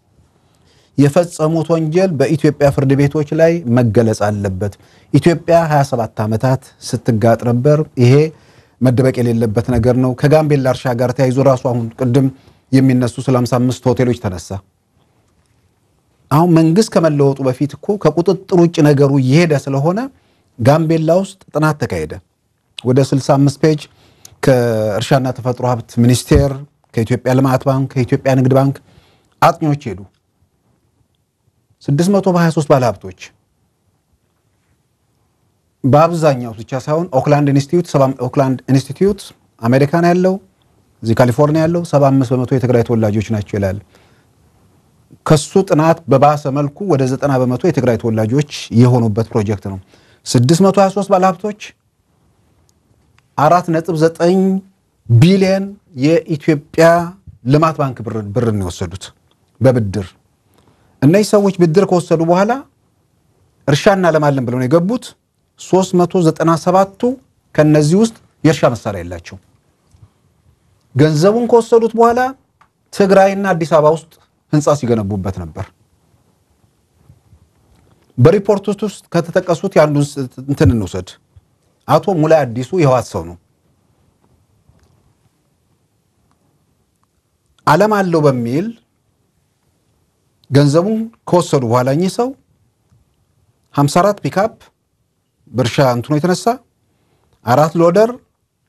የፈጸሙት ወንጀል በኢትዮጵያ ፍርድ ቤቶች ላይ መገለጽ አለበት። ኢትዮጵያ 27 ዓመታት ስትጋጥ ነበር። ይሄ መደበቅ የሌለበት ነገር ነው። ከጋምቤላ እርሻ ጋር ተያይዞ ራሱ አሁን ቅድም የሚነሱ ስለ 55 ሆቴሎች ተነሳ። አሁን መንግስት ከመለወጡ በፊት እኮ ከቁጥጥር ውጭ ነገሩ እየሄደ ስለሆነ ጋምቤላ ውስጥ ጥናት ተካሄደ። ወደ 65 ፔጅ ከእርሻና ተፈጥሮ ሀብት ሚኒስቴር፣ ከኢትዮጵያ ልማት ባንክ፣ ከኢትዮጵያ ንግድ ባንክ አጥኚዎች ሄዱ። 623 ባለሀብቶች በአብዛኛው ብቻ ሳይሆን ኦክላንድ ኢንስቲትዩት ኦክላንድ ኢንስቲትዩት አሜሪካን ያለው እዚህ ካሊፎርኒያ ያለው 75 በመቶ የትግራይ ተወላጆች ናቸው ይላል። ከሱ ጥናት በባሰ መልኩ ወደ 90 በመቶ የትግራይ ተወላጆች የሆኑበት ፕሮጀክት ነው። 623 ባለሀብቶች 4.9 ቢሊየን የኢትዮጵያ ልማት ባንክ ብርን የወሰዱት በብድር እነዚህ ሰዎች ብድር ከወሰዱ በኋላ እርሻ እናለማለን ብለው ነው የገቡት። 397ቱ ከነዚህ ውስጥ የእርሻ መሳሪያ የላቸው። ገንዘቡን ከወሰዱት በኋላ ትግራይና አዲስ አበባ ውስጥ ህንፃ ሲገነቡበት ነበር። በሪፖርት ውስጥ ከተጠቀሱት የአንዱን እንትን እንውሰድ። አቶ ሙላይ አዲሱ የህወሓት ሰው ነው። ዓለም አለው በሚል ገንዘቡን ከወሰዱ በኋላ እኚህ ሰው 54 ፒካፕ በእርሻ እንትኖ የተነሳ አራት ሎደር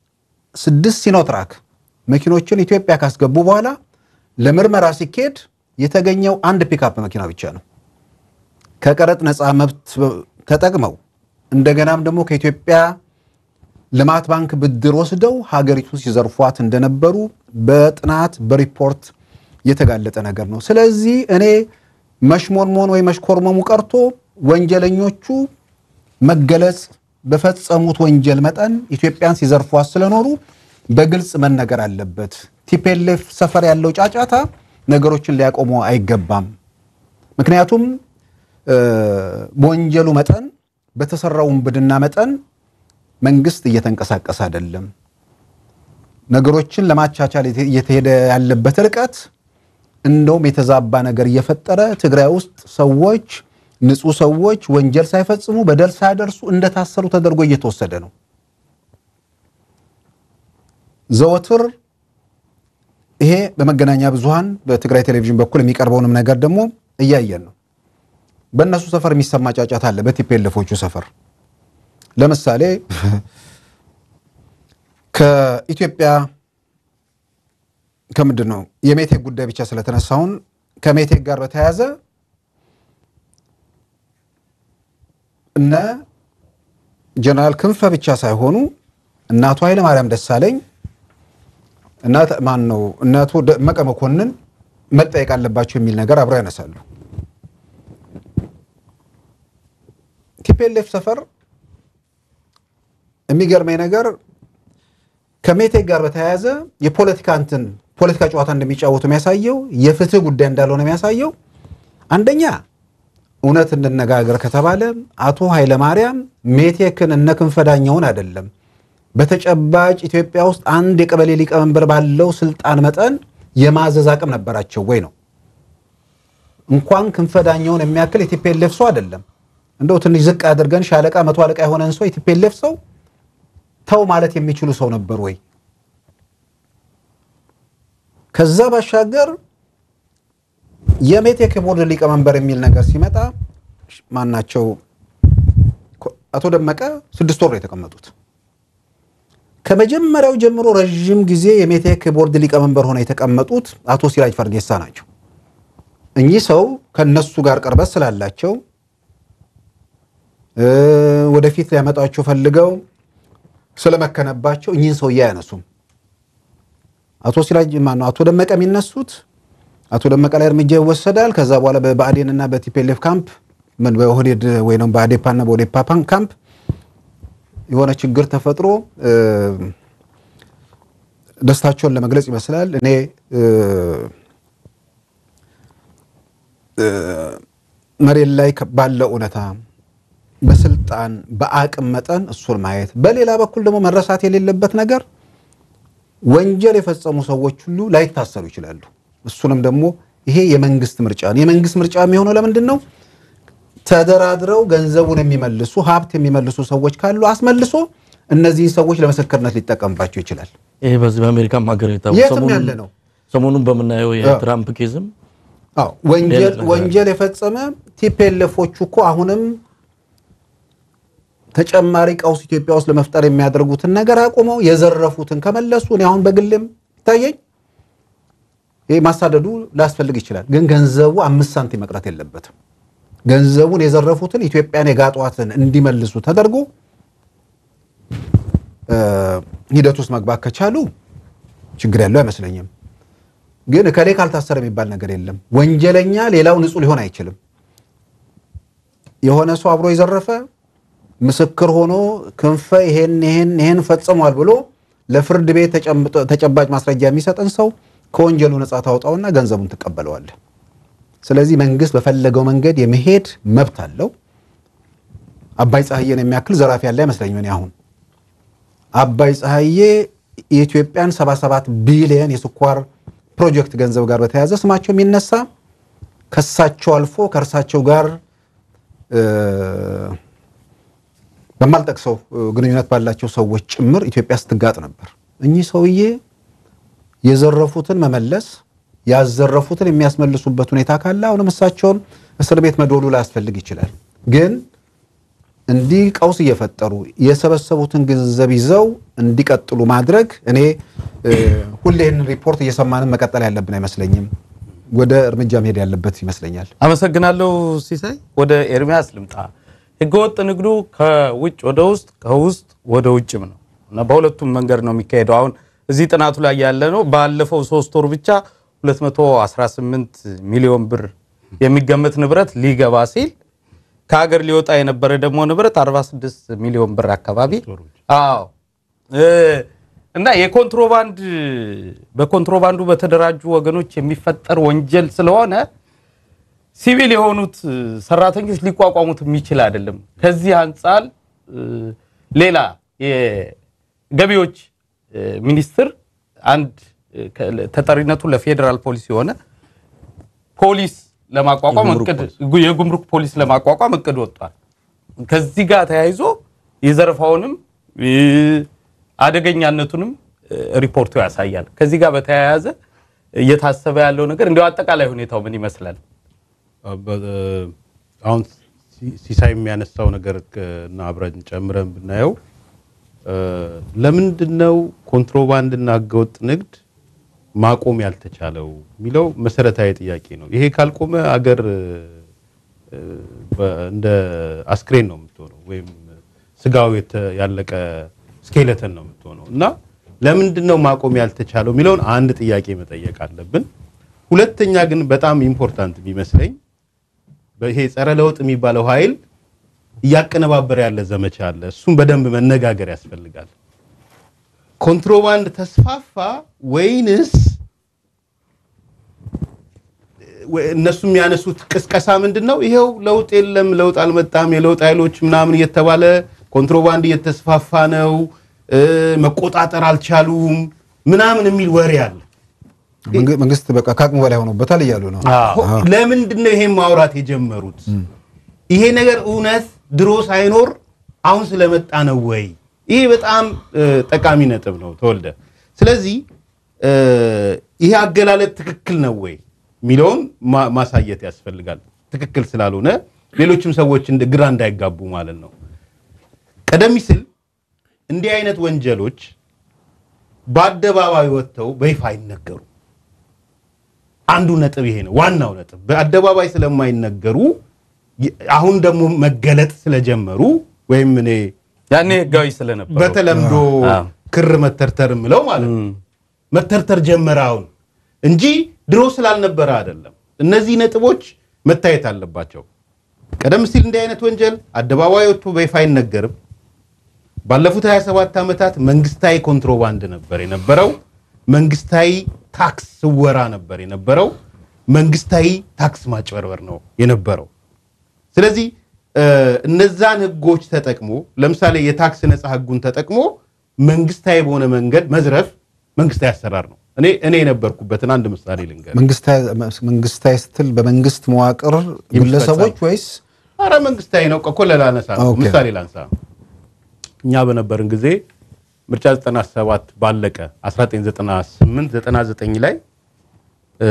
ስድስት ሲኖትራክ መኪኖችን ኢትዮጵያ ካስገቡ በኋላ ለምርመራ ሲካሄድ የተገኘው አንድ ፒክአፕ መኪና ብቻ ነው። ከቀረጥ ነፃ መብት ተጠቅመው እንደገናም ደግሞ ከኢትዮጵያ ልማት ባንክ ብድር ወስደው ሀገሪቱን ሲዘርፏት እንደነበሩ በጥናት በሪፖርት የተጋለጠ ነገር ነው። ስለዚህ እኔ መሽሞንሞን ወይ መሽኮርመሙ ቀርቶ ወንጀለኞቹ መገለጽ በፈጸሙት ወንጀል መጠን ኢትዮጵያን ሲዘርፏት ስለኖሩ በግልጽ መነገር አለበት። ቲፔሌፍ ሰፈር ያለው ጫጫታ ነገሮችን ሊያቆሙ አይገባም። ምክንያቱም በወንጀሉ መጠን በተሰራው ውንብድና መጠን መንግስት እየተንቀሳቀሰ አይደለም። ነገሮችን ለማቻቻል እየተሄደ ያለበት ርቀት እንደውም የተዛባ ነገር እየፈጠረ ትግራይ ውስጥ ሰዎች ንጹህ ሰዎች ወንጀል ሳይፈጽሙ በደል ሳያደርሱ እንደታሰሩ ተደርጎ እየተወሰደ ነው። ዘወትር ይሄ በመገናኛ ብዙሃን በትግራይ ቴሌቪዥን በኩል የሚቀርበውንም ነገር ደግሞ እያየን ነው። በእነሱ ሰፈር የሚሰማ ጫጫታ አለ። በቲፔለፎቹ ሰፈር ለምሳሌ ከኢትዮጵያ ከምንድን ነው የሜቴክ ጉዳይ ብቻ ስለተነሳውን ከሜቴክ ጋር በተያያዘ እነ ጀነራል ክንፈ ብቻ ሳይሆኑ እናቱ ኃይለ ማርያም ደሳለኝ እና ማን ነው እናቱ ደመቀ መኮንን መጠየቅ አለባቸው የሚል ነገር አብረው ያነሳሉ። ቲፔሌፍ ሰፈር የሚገርመኝ ነገር ከሜቴክ ጋር በተያያዘ የፖለቲካ እንትን ፖለቲካ ጨዋታ እንደሚጫወቱ የሚያሳየው የፍትህ ጉዳይ እንዳልሆነ የሚያሳየው አንደኛ እውነት እንነጋገር ከተባለ አቶ ኃይለማርያም ሜቴክን እነ ክንፈዳኛውን አይደለም በተጨባጭ ኢትዮጵያ ውስጥ አንድ የቀበሌ ሊቀመንበር ባለው ስልጣን መጠን የማዘዝ አቅም ነበራቸው ወይ ነው። እንኳን ክንፈዳኛውን የሚያክል የቲፔሌፍ ሰው አይደለም። እንደው ትንሽ ዝቅ አድርገን ሻለቃ መቶ አለቃ የሆነን ሰው የቲፔሌፍ ሰው ተው ማለት የሚችሉ ሰው ነበር ወይ? ከዛ ባሻገር የሜቴክ ቦርድ ሊቀመንበር የሚል ነገር ሲመጣ ማናቸው አቶ ደመቀ ስድስት ወር ነው የተቀመጡት። ከመጀመሪያው ጀምሮ ረዥም ጊዜ የሜቴክ ቦርድ ሊቀመንበር ሆነው የተቀመጡት አቶ ሲራጅ ፈርጌሳ ናቸው። እኚህ ሰው ከነሱ ጋር ቅርበት ስላላቸው ወደፊት ሊያመጣቸው ፈልገው ስለመከነባቸው እኚህን ሰውዬ አያነሱም። አቶ ሲራጅ ማነው አቶ ደመቀ የሚነሱት አቶ ደመቀ ላይ እርምጃ ይወሰዳል። ከዛ በኋላ በብአዴን እና በቲፔሌፍ ካምፕ ምን በኦህዴድ ወይ ነው በአዴፓ እና በኦዴፓ ካምፕ የሆነ ችግር ተፈጥሮ ደስታቸውን ለመግለጽ ይመስላል። እኔ መሬት ላይ ባለው እውነታ በስልጣን በአቅም መጠን እሱን ማየት፣ በሌላ በኩል ደግሞ መረሳት የሌለበት ነገር ወንጀል የፈጸሙ ሰዎች ሁሉ ላይታሰሩ ይችላሉ። እሱንም ደግሞ ይሄ የመንግስት ምርጫ ነው። የመንግስት ምርጫ የሚሆነው ለምንድን ነው? ተደራድረው ገንዘቡን የሚመልሱ ሀብት የሚመልሱ ሰዎች ካሉ አስመልሶ እነዚህን ሰዎች ለምስክርነት ሊጠቀምባቸው ይችላል። ይሄ በዚህ በአሜሪካም ሀገር የታወቀ የትም ሰሞኑን- ያለ ነው። ሰሞኑን በምናየው የትራምፕ ኬዝም አዎ ወንጀል ሌላ ነገር ወንጀል የፈጸመ ቲፔለፎቹ እኮ አሁንም ተጨማሪ ቀውስ ኢትዮጵያ ውስጥ ለመፍጠር የሚያደርጉትን ነገር አቁመው የዘረፉትን ከመለሱ እኔ አሁን በግልም ይታየኝ ይህ ማሳደዱ ላያስፈልግ ይችላል፣ ግን ገንዘቡ አምስት ሳንቲም መቅረት የለበትም። ገንዘቡን የዘረፉትን ኢትዮጵያን የጋጧትን እንዲመልሱ ተደርጎ እ ሂደት ውስጥ መግባት ከቻሉ ችግር ያለው አይመስለኝም። ግን እከሌ ካልታሰረ የሚባል ነገር የለም። ወንጀለኛ ሌላው ንጹህ ሊሆን አይችልም። የሆነ ሰው አብሮ የዘረፈ ምስክር ሆኖ ክንፈ ይሄን ይሄን ይሄን ፈጽሟል ብሎ ለፍርድ ቤት ተጨምጦ- ተጨባጭ ማስረጃ የሚሰጥን ሰው ከወንጀሉ ነፃ ታውጣውና ገንዘቡን ትቀበለዋለህ። ስለዚህ መንግስት በፈለገው መንገድ የመሄድ መብት አለው። አባይ ፀሐዬን የሚያክል ዘራፊ ያለ አይመስለኝም። እኔ አሁን አባይ ፀሐዬ የኢትዮጵያን 77 ቢሊየን የስኳር ፕሮጀክት ገንዘብ ጋር በተያያዘ ስማቸው የሚነሳ ከሳቸው አልፎ ከእርሳቸው ጋር እ፣ በማልጠቅሰው እ፣ ግንኙነት ባላቸው ሰዎች ጭምር ኢትዮጵያ ስትጋጥ ነበር። እኚህ ሰውዬ የዘረፉትን መመለስ ያዘረፉትን የሚያስመልሱበት ሁኔታ ካለ አሁንም እሳቸውን እስር ቤት መዶሉ ላያስፈልግ ይችላል። ግን እንዲህ ቀውስ እየፈጠሩ የሰበሰቡትን ገንዘብ ይዘው እንዲቀጥሉ ማድረግ እኔ እ፣ ሁሌ ይህንን ሪፖርት እየሰማንም መቀጠል ያለብን አይመስለኝም። ወደ እርምጃ መሄድ ያለበት ይመስለኛል። አመሰግናለሁ ሲሳይ። ወደ ኤርሚያስ ልምጣ። ህገወጥ ንግዱ ከውጭ ወደ ውስጥ ከውስጥ ወደ ውጭም ነው እና በሁለቱም መንገድ ነው የሚካሄደው። አሁን እዚህ ጥናቱ ላይ ያለ ነው ባለፈው ሶስት ወር ብቻ 218 ሚሊዮን ብር የሚገመት ንብረት ሊገባ ሲል ከሀገር ሊወጣ የነበረ ደግሞ ንብረት 46 ሚሊዮን ብር አካባቢ አዎ እ እና የኮንትሮባንድ በኮንትሮባንዱ በተደራጁ ወገኖች የሚፈጠር ወንጀል ስለሆነ ሲቪል የሆኑት ሰራተኞች ሊቋቋሙት የሚችል አይደለም። ከዚህ አንጻር እ ሌላ የገቢዎች እ ሚኒስቴር አንድ እ ከ- ተጠሪነቱ ለፌዴራል ፖሊስ የሆነ ፖሊስ ለማቋቋም እቅድ የጉምሩክ ፖሊስ ለማቋቋም እቅድ ወጥቷል። ከዚህ ጋር ተያይዞ የዘረፋውንም እ አደገኛነቱንም እ ሪፖርቱ ያሳያል። ከዚህ ጋር በተያያዘ እየታሰበ ያለው ነገር እንዲያው አጠቃላይ ሁኔታው ምን ይመስላል? በ- አሁን ሲ- ሲሳይ የሚያነሳው ነገር ከ- እና አብረን ጨምረን ብናየው እ፣ ለምንድን ነው ኮንትሮባንድና ህገወጥ ንግድ ማቆም ያልተቻለው የሚለው መሰረታዊ ጥያቄ ነው። ይሄ ካልቆመ አገር እ፣ በ- እንደ አስክሬን ነው የምትሆነው ወይም ስጋው የተ- ያለቀ ስኬለተን ነው የምትሆነው እና ለምንድን ነው ማቆም ያልተቻለው የሚለውን አንድ ጥያቄ መጠየቅ አለብን። ሁለተኛ ግን በጣም ኢምፖርታንት የሚመስለኝ ይሄ ጸረ ለውጥ የሚባለው ኃይል እያቀነባበረ ያለ ዘመቻ አለ። እሱም በደንብ መነጋገር ያስፈልጋል። ኮንትሮባንድ ተስፋፋ ወይንስ ወይ- እነሱ የሚያነሱት ቅስቀሳ ምንድን ነው? ይሄው ለውጥ የለም፣ ለውጥ አልመጣም፣ የለውጥ ኃይሎች ምናምን እየተባለ ኮንትሮባንድ እየተስፋፋ ነው፣ እ፣ መቆጣጠር አልቻሉም ምናምን የሚል ወሬ አለ። መንግ- መንግስት በቃ ከአቅሙ በላይ ሆኖበታል እያሉ ነው። ሆ- ለምንድን ነው ይሄን ማውራት የጀመሩት? ይሄ ነገር እውነት ድሮ ሳይኖር አሁን ስለመጣ ነው ወይ? ይሄ በጣም እ፣ ጠቃሚ ነጥብ ነው ተወልደ። ስለዚህ እ፣ ይሄ አገላለጥ ትክክል ነው ወይ የሚለውን ማ- ማሳየት ያስፈልጋል። ትክክል ስላልሆነ ሌሎችም ሰዎች እንደ- ግራ እንዳይጋቡ ማለት ነው። ቀደም ሲል እንዲህ አይነት ወንጀሎች በአደባባይ ወጥተው በይፋ አይነገሩ። አንዱ ነጥብ ይሄ ነው። ዋናው ነጥብ በአደባባይ ስለማይነገሩ ይ- አሁን ደግሞ መገለጥ ስለጀመሩ ወይም እኔ ያኔ ህጋዊ ስለነበረ በተለምዶ አዎ። ክር መተርተር ምለው ማለት ነው መተርተር ጀመረ አሁን እንጂ ድሮ ስላልነበረ አይደለም። እነዚህ ነጥቦች መታየት አለባቸው። ቀደም ሲል እንዲህ አይነት ወንጀል አደባባይ ወጥቶ በይፋ አይነገርም። ባለፉት 27 ዓመታት መንግስታዊ ኮንትሮባንድ ነበር የነበረው። መንግስታዊ ታክስ ስወራ ነበር የነበረው። መንግስታዊ ታክስ ማጭበርበር ነው የነበረው። ስለዚህ እ፣ እነዛን ህጎች ተጠቅሞ ለምሳሌ የታክስ ነፃ ህጉን ተጠቅሞ መንግስታዊ በሆነ መንገድ መዝረፍ መንግስታዊ አሰራር ነው። እኔ እኔ የነበርኩበትን አንድ ምሳሌ ልንገር። መንግስታዊ መንግስታዊ ስትል በመንግስት መዋቅር ግለሰቦች ወይስ አረ መንግስታዊ ነው እኮ ላነሳ ነው። ኦኬ። ምሳሌ ላንሳ። እኛ በነበርን ጊዜ ምርጫ 97 ባለቀ 1998 99 ላይ እ፣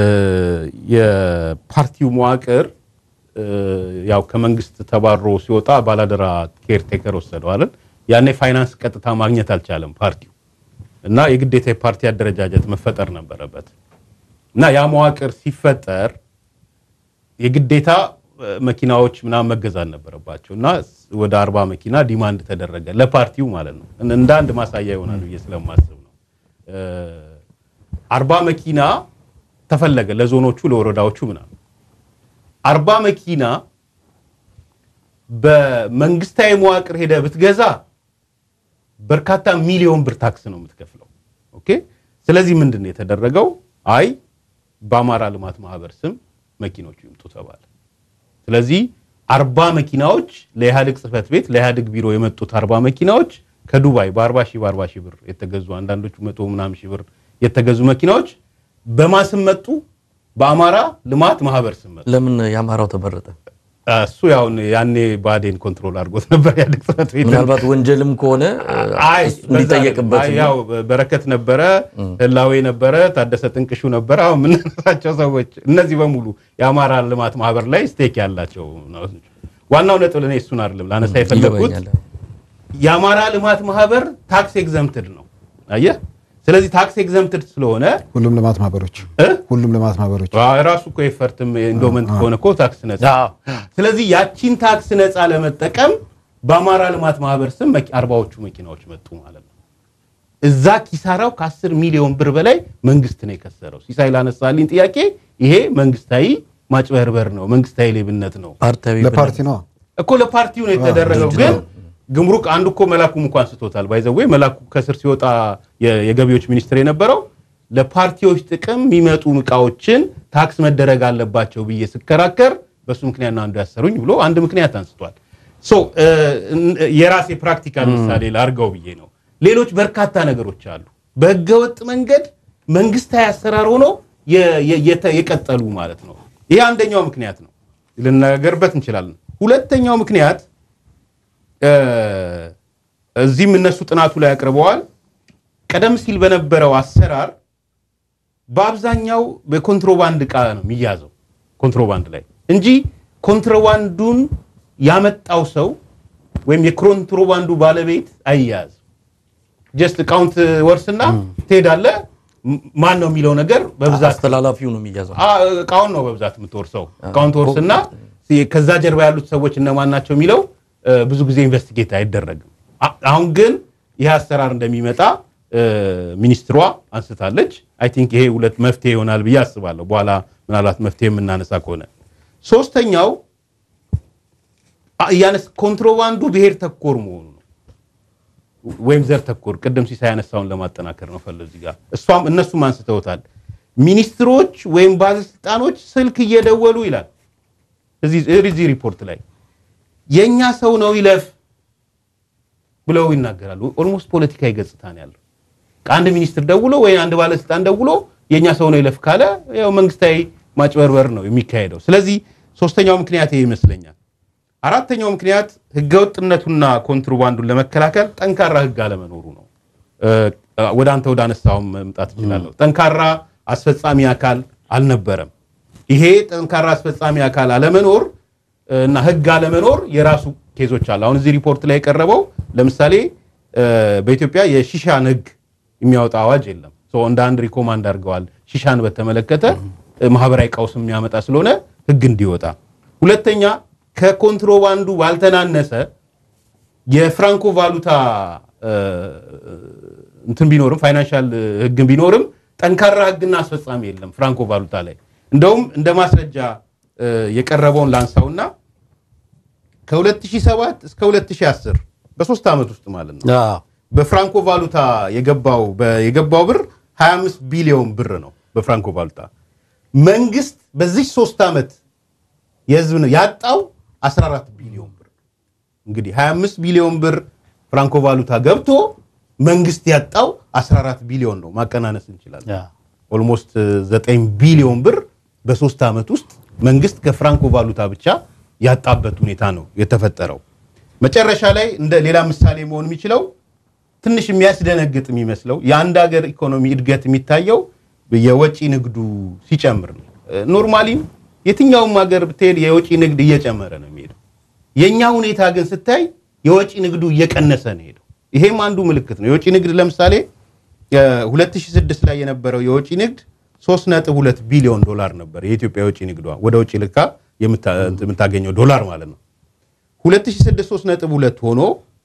የፓርቲው መዋቅር እ፣ ያው ከመንግስት ተባሮ ሲወጣ ባላደራ ኬርቴከር ወሰደው አይደል? ያኔ ፋይናንስ ቀጥታ ማግኘት አልቻለም ፓርቲው እና የግዴታ የፓርቲ አደረጃጀት መፈጠር ነበረበት እና ያ መዋቅር ሲፈጠር የግዴታ እ፣ መኪናዎች ምናምን መገዛት ነበረባቸው እና ስ- ወደ አርባ መኪና ዲማንድ ተደረገ ለፓርቲው ማለት ነው። እን- እንደ አንድ ማሳያ ይሆናል ብዬ ስለማስብ ነው። እ፣ አርባ መኪና ተፈለገ ለዞኖቹ ለወረዳዎቹ ምናምን አርባ መኪና በመንግስታዊ መዋቅር ሄደ ብትገዛ በርካታ ሚሊዮን ብር ታክስ ነው የምትከፍለው። ኦኬ። ስለዚህ ምንድን ነው የተደረገው? አይ በአማራ ልማት ማህበር ስም መኪኖቹ ይምጡ ተባለ። ስለዚህ አርባ መኪናዎች ለኢህአዴግ ጽህፈት ቤት ለኢህአዴግ ቢሮ የመጡት አርባ መኪናዎች ከዱባይ በአርባ ሺህ በአርባ ሺህ ብር የተገዙ አንዳንዶቹ መቶ ምናምን ሺህ ብር የተገዙ መኪናዎች በማስም መጡ በአማራ ልማት ማህበር ስም መጡ። ለምን የአማራው ተመረጠ? እሱ ያው ያኔ ባዴን ኮንትሮል አድርጎት ነበር ኢህአዴግ ጽህፈት ቤት ምናልባት ወንጀልም ከሆነ አይ እሱ እንዲጠየቅበት አይ፣ ያው በረከት ነበረ፣ ህላዌ ነበረ፣ ታደሰ ጥንቅሹ ነበረ። አሁን የምናነሳቸው ሰዎች እነዚህ በሙሉ የአማራ ልማት ማህበር ላይ ስቴክ ያላቸው ነው። ዋናው ነጥብ ለእኔ እሱን አይደለም ላነሳ የፈለግኩት ይገባኛል። የአማራ ልማት ማህበር ታክስ ኤግዘምትድ ነው። አየህ፣ ስለዚህ ታክስ ኤግዘምትድ ስለሆነ ሁሉም ልማት ማህበሮች እ? ሁሉም ልማት ማህበሮች ራሱ እኮ ኤፈርትም ኢንዶመንት ከሆነ እኮ ታክስ ነጻ ስለዚህ ያቺን ታክስ ነጻ ለመጠቀም በአማራ ልማት ማህበር ስም መኪ- አርባዎቹ መኪናዎች መጡ ማለት ነው። እዛ ኪሳራው ከ10 ሚሊዮን ብር በላይ መንግስት ነው የከሰረው። ሲሳይ ላነሳልኝ ጥያቄ ይሄ መንግስታዊ ማጭበርበር ነው፣ መንግስታዊ ሌብነት ነው ፓርቲያዊ ለፓርቲ ነው እኮ ለፓርቲው ነው የተደረገው። ግን ግምሩክ አንዱ እኮ መላኩም እንኳን ስቶታል። ባይዘዌ መላኩ ከስር ሲወጣ የ- የገቢዎች ሚኒስትር የነበረው ለፓርቲዎች ጥቅም የሚመጡ እቃዎችን ታክስ መደረግ አለባቸው ብዬ ስከራከር በሱ ምክንያት ነው አንዱ ያሰሩኝ ብሎ አንድ ምክንያት አንስቷል። ሶ እ፣ እ፣ የራሴ ፕራክቲካል ምሳሌ ላርገው ብዬ ነው። ሌሎች በርካታ ነገሮች አሉ በህገወጥ መንገድ መንግስታዊ አሰራር ሆኖ የ- የ- የተ- የቀጠሉ ማለት ነው። ይህ አንደኛው ምክንያት ነው፣ ልነገርበት እንችላለን። ሁለተኛው ምክንያት እ፣ እዚህም እነሱ ጥናቱ ላይ አቅርበዋል። ቀደም ሲል በነበረው አሰራር በአብዛኛው በኮንትሮባንድ እቃ ነው የሚያዘው ኮንትሮባንድ ላይ እንጂ ኮንትሮባንዱን ያመጣው ሰው ወይም የኮንትሮባንዱ ባለቤት አይያዝም። ጀስት እቃውንት ወርስና ትሄዳለህ። ም- ማን ነው የሚለው ነገር በብዛት አስተላላፊው ነው የሚያዘው። አ- እቃውን ነው በብዛት የምትወርሰው። እቃውን ትወርስና ከዛ ጀርባ ያሉት ሰዎች እነማን ናቸው የሚለው እ፣ ብዙ ጊዜ ኢንቨስቲጌት አይደረግም። አ- አሁን ግን ይህ አሰራር እንደሚመጣ እ፣ ሚኒስትሯ አንስታለች። አይ ቲንክ ይሄ ሁለት መፍትሄ ይሆናል ብዬ አስባለሁ። በኋላ ምናልባት መፍትሄ የምናነሳ ከሆነ ሶስተኛው አ- ያነስ ኮንትሮባንዱ ብሔር ተኮር መሆኑ ነው ወይም ዘር ተኮር ቅድም ሲሳይ ያነሳውን ለማጠናከር ነው ፈለ እዚህ ጋር እሷም እነሱም አንስተውታል። ሚኒስትሮች ወይም ባለስልጣኖች ስልክ እየደወሉ ይላል እዚህ እዚህ ሪፖርት ላይ የእኛ ሰው ነው ይለፍ ብለው ይናገራሉ። ኦልሞስት ፖለቲካዊ ገጽታ ነው ያለው። ከአንድ ሚኒስትር ደውሎ ወይ አንድ ባለስልጣን ደውሎ የእኛ ሰው ነው ይለፍ ካለ ያው መንግስታዊ ማጭበርበር ነው የሚካሄደው። ስለዚህ ሶስተኛው ምክንያት ይሄ ይመስለኛል። አራተኛው ምክንያት ህገወጥነቱና ኮንትሮባንዱን ለመከላከል ጠንካራ ህግ አለመኖሩ ነው። እ፣ ወደ አንተ ወደ አነሳውም መምጣት እችላለሁ። ጠንካራ አስፈጻሚ አካል አልነበረም። ይሄ ጠንካራ አስፈጻሚ አካል አለመኖር እ፣ እና ህግ አለመኖር የራሱ ኬዞች አሉ። አሁን እዚህ ሪፖርት ላይ የቀረበው ለምሳሌ እ፣ በኢትዮጵያ የሺሻን ህግ የሚያወጣ አዋጅ የለም። ሶ እንደ አንድ ሪኮማንድ አድርገዋል። ሺሻን በተመለከተ እ፣ ማህበራዊ ቀውስ የሚያመጣ ስለሆነ ህግ እንዲወጣ። ሁለተኛ ከኮንትሮባንዱ ባልተናነሰ የፍራንኮ ቫሉታ እ፣ እንትን ቢኖርም ፋይናንሻል ህግን ቢኖርም ጠንካራ ህግና አስፈጻሚ የለም ፍራንኮ ቫሉታ ላይ። እንደውም እንደ ማስረጃ እ፣ የቀረበውን ላንሳውና ከ2007 እስከ 2010 በሶስት ዓመት ውስጥ ማለት ነው በፍራንኮ ቫሉታ የገባው በ- የገባው ብር 25 ቢሊዮን ብር ነው በፍራንኮ ቫሉታ። መንግስት በዚህ ሶስት ዓመት የህዝብ ነው ያጣው 14 ቢሊዮን ብር። እንግዲህ 25 ቢሊዮን ብር ፍራንኮ ቫሉታ ገብቶ መንግስት ያጣው 14 ቢሊዮን ነው። ማቀናነስ እንችላለን። ኦልሞስት 9 ቢሊዮን ብር በሶስት ዓመት ውስጥ መንግስት ከፍራንኮ ቫሉታ ብቻ ያጣበት ሁኔታ ነው የተፈጠረው። መጨረሻ ላይ እንደ ሌላ ምሳሌ መሆን የሚችለው ትንሽ የሚያስደነግጥ የሚመስለው የአንድ ሀገር ኢኮኖሚ እድገት የሚታየው የወጪ ንግዱ ሲጨምር ነው። ኖርማሊም የትኛውም ሀገር ብትሄድ የወጪ ንግድ እየጨመረ ነው የሚሄደው። የእኛ ሁኔታ ግን ስታይ የወጪ ንግዱ እየቀነሰ ነው ሄደው። ይሄም አንዱ ምልክት ነው። የወጪ ንግድ ለምሳሌ የ 2006 ላይ የነበረው የወጪ ንግድ 3.2 ቢሊዮን ዶላር ነበር። የኢትዮጵያ የወጪ ንግዷ ወደ ውጭ ልካ የምታ- የምታገኘው ዶላር ማለት ነው። 2006 3.2 ሆኖ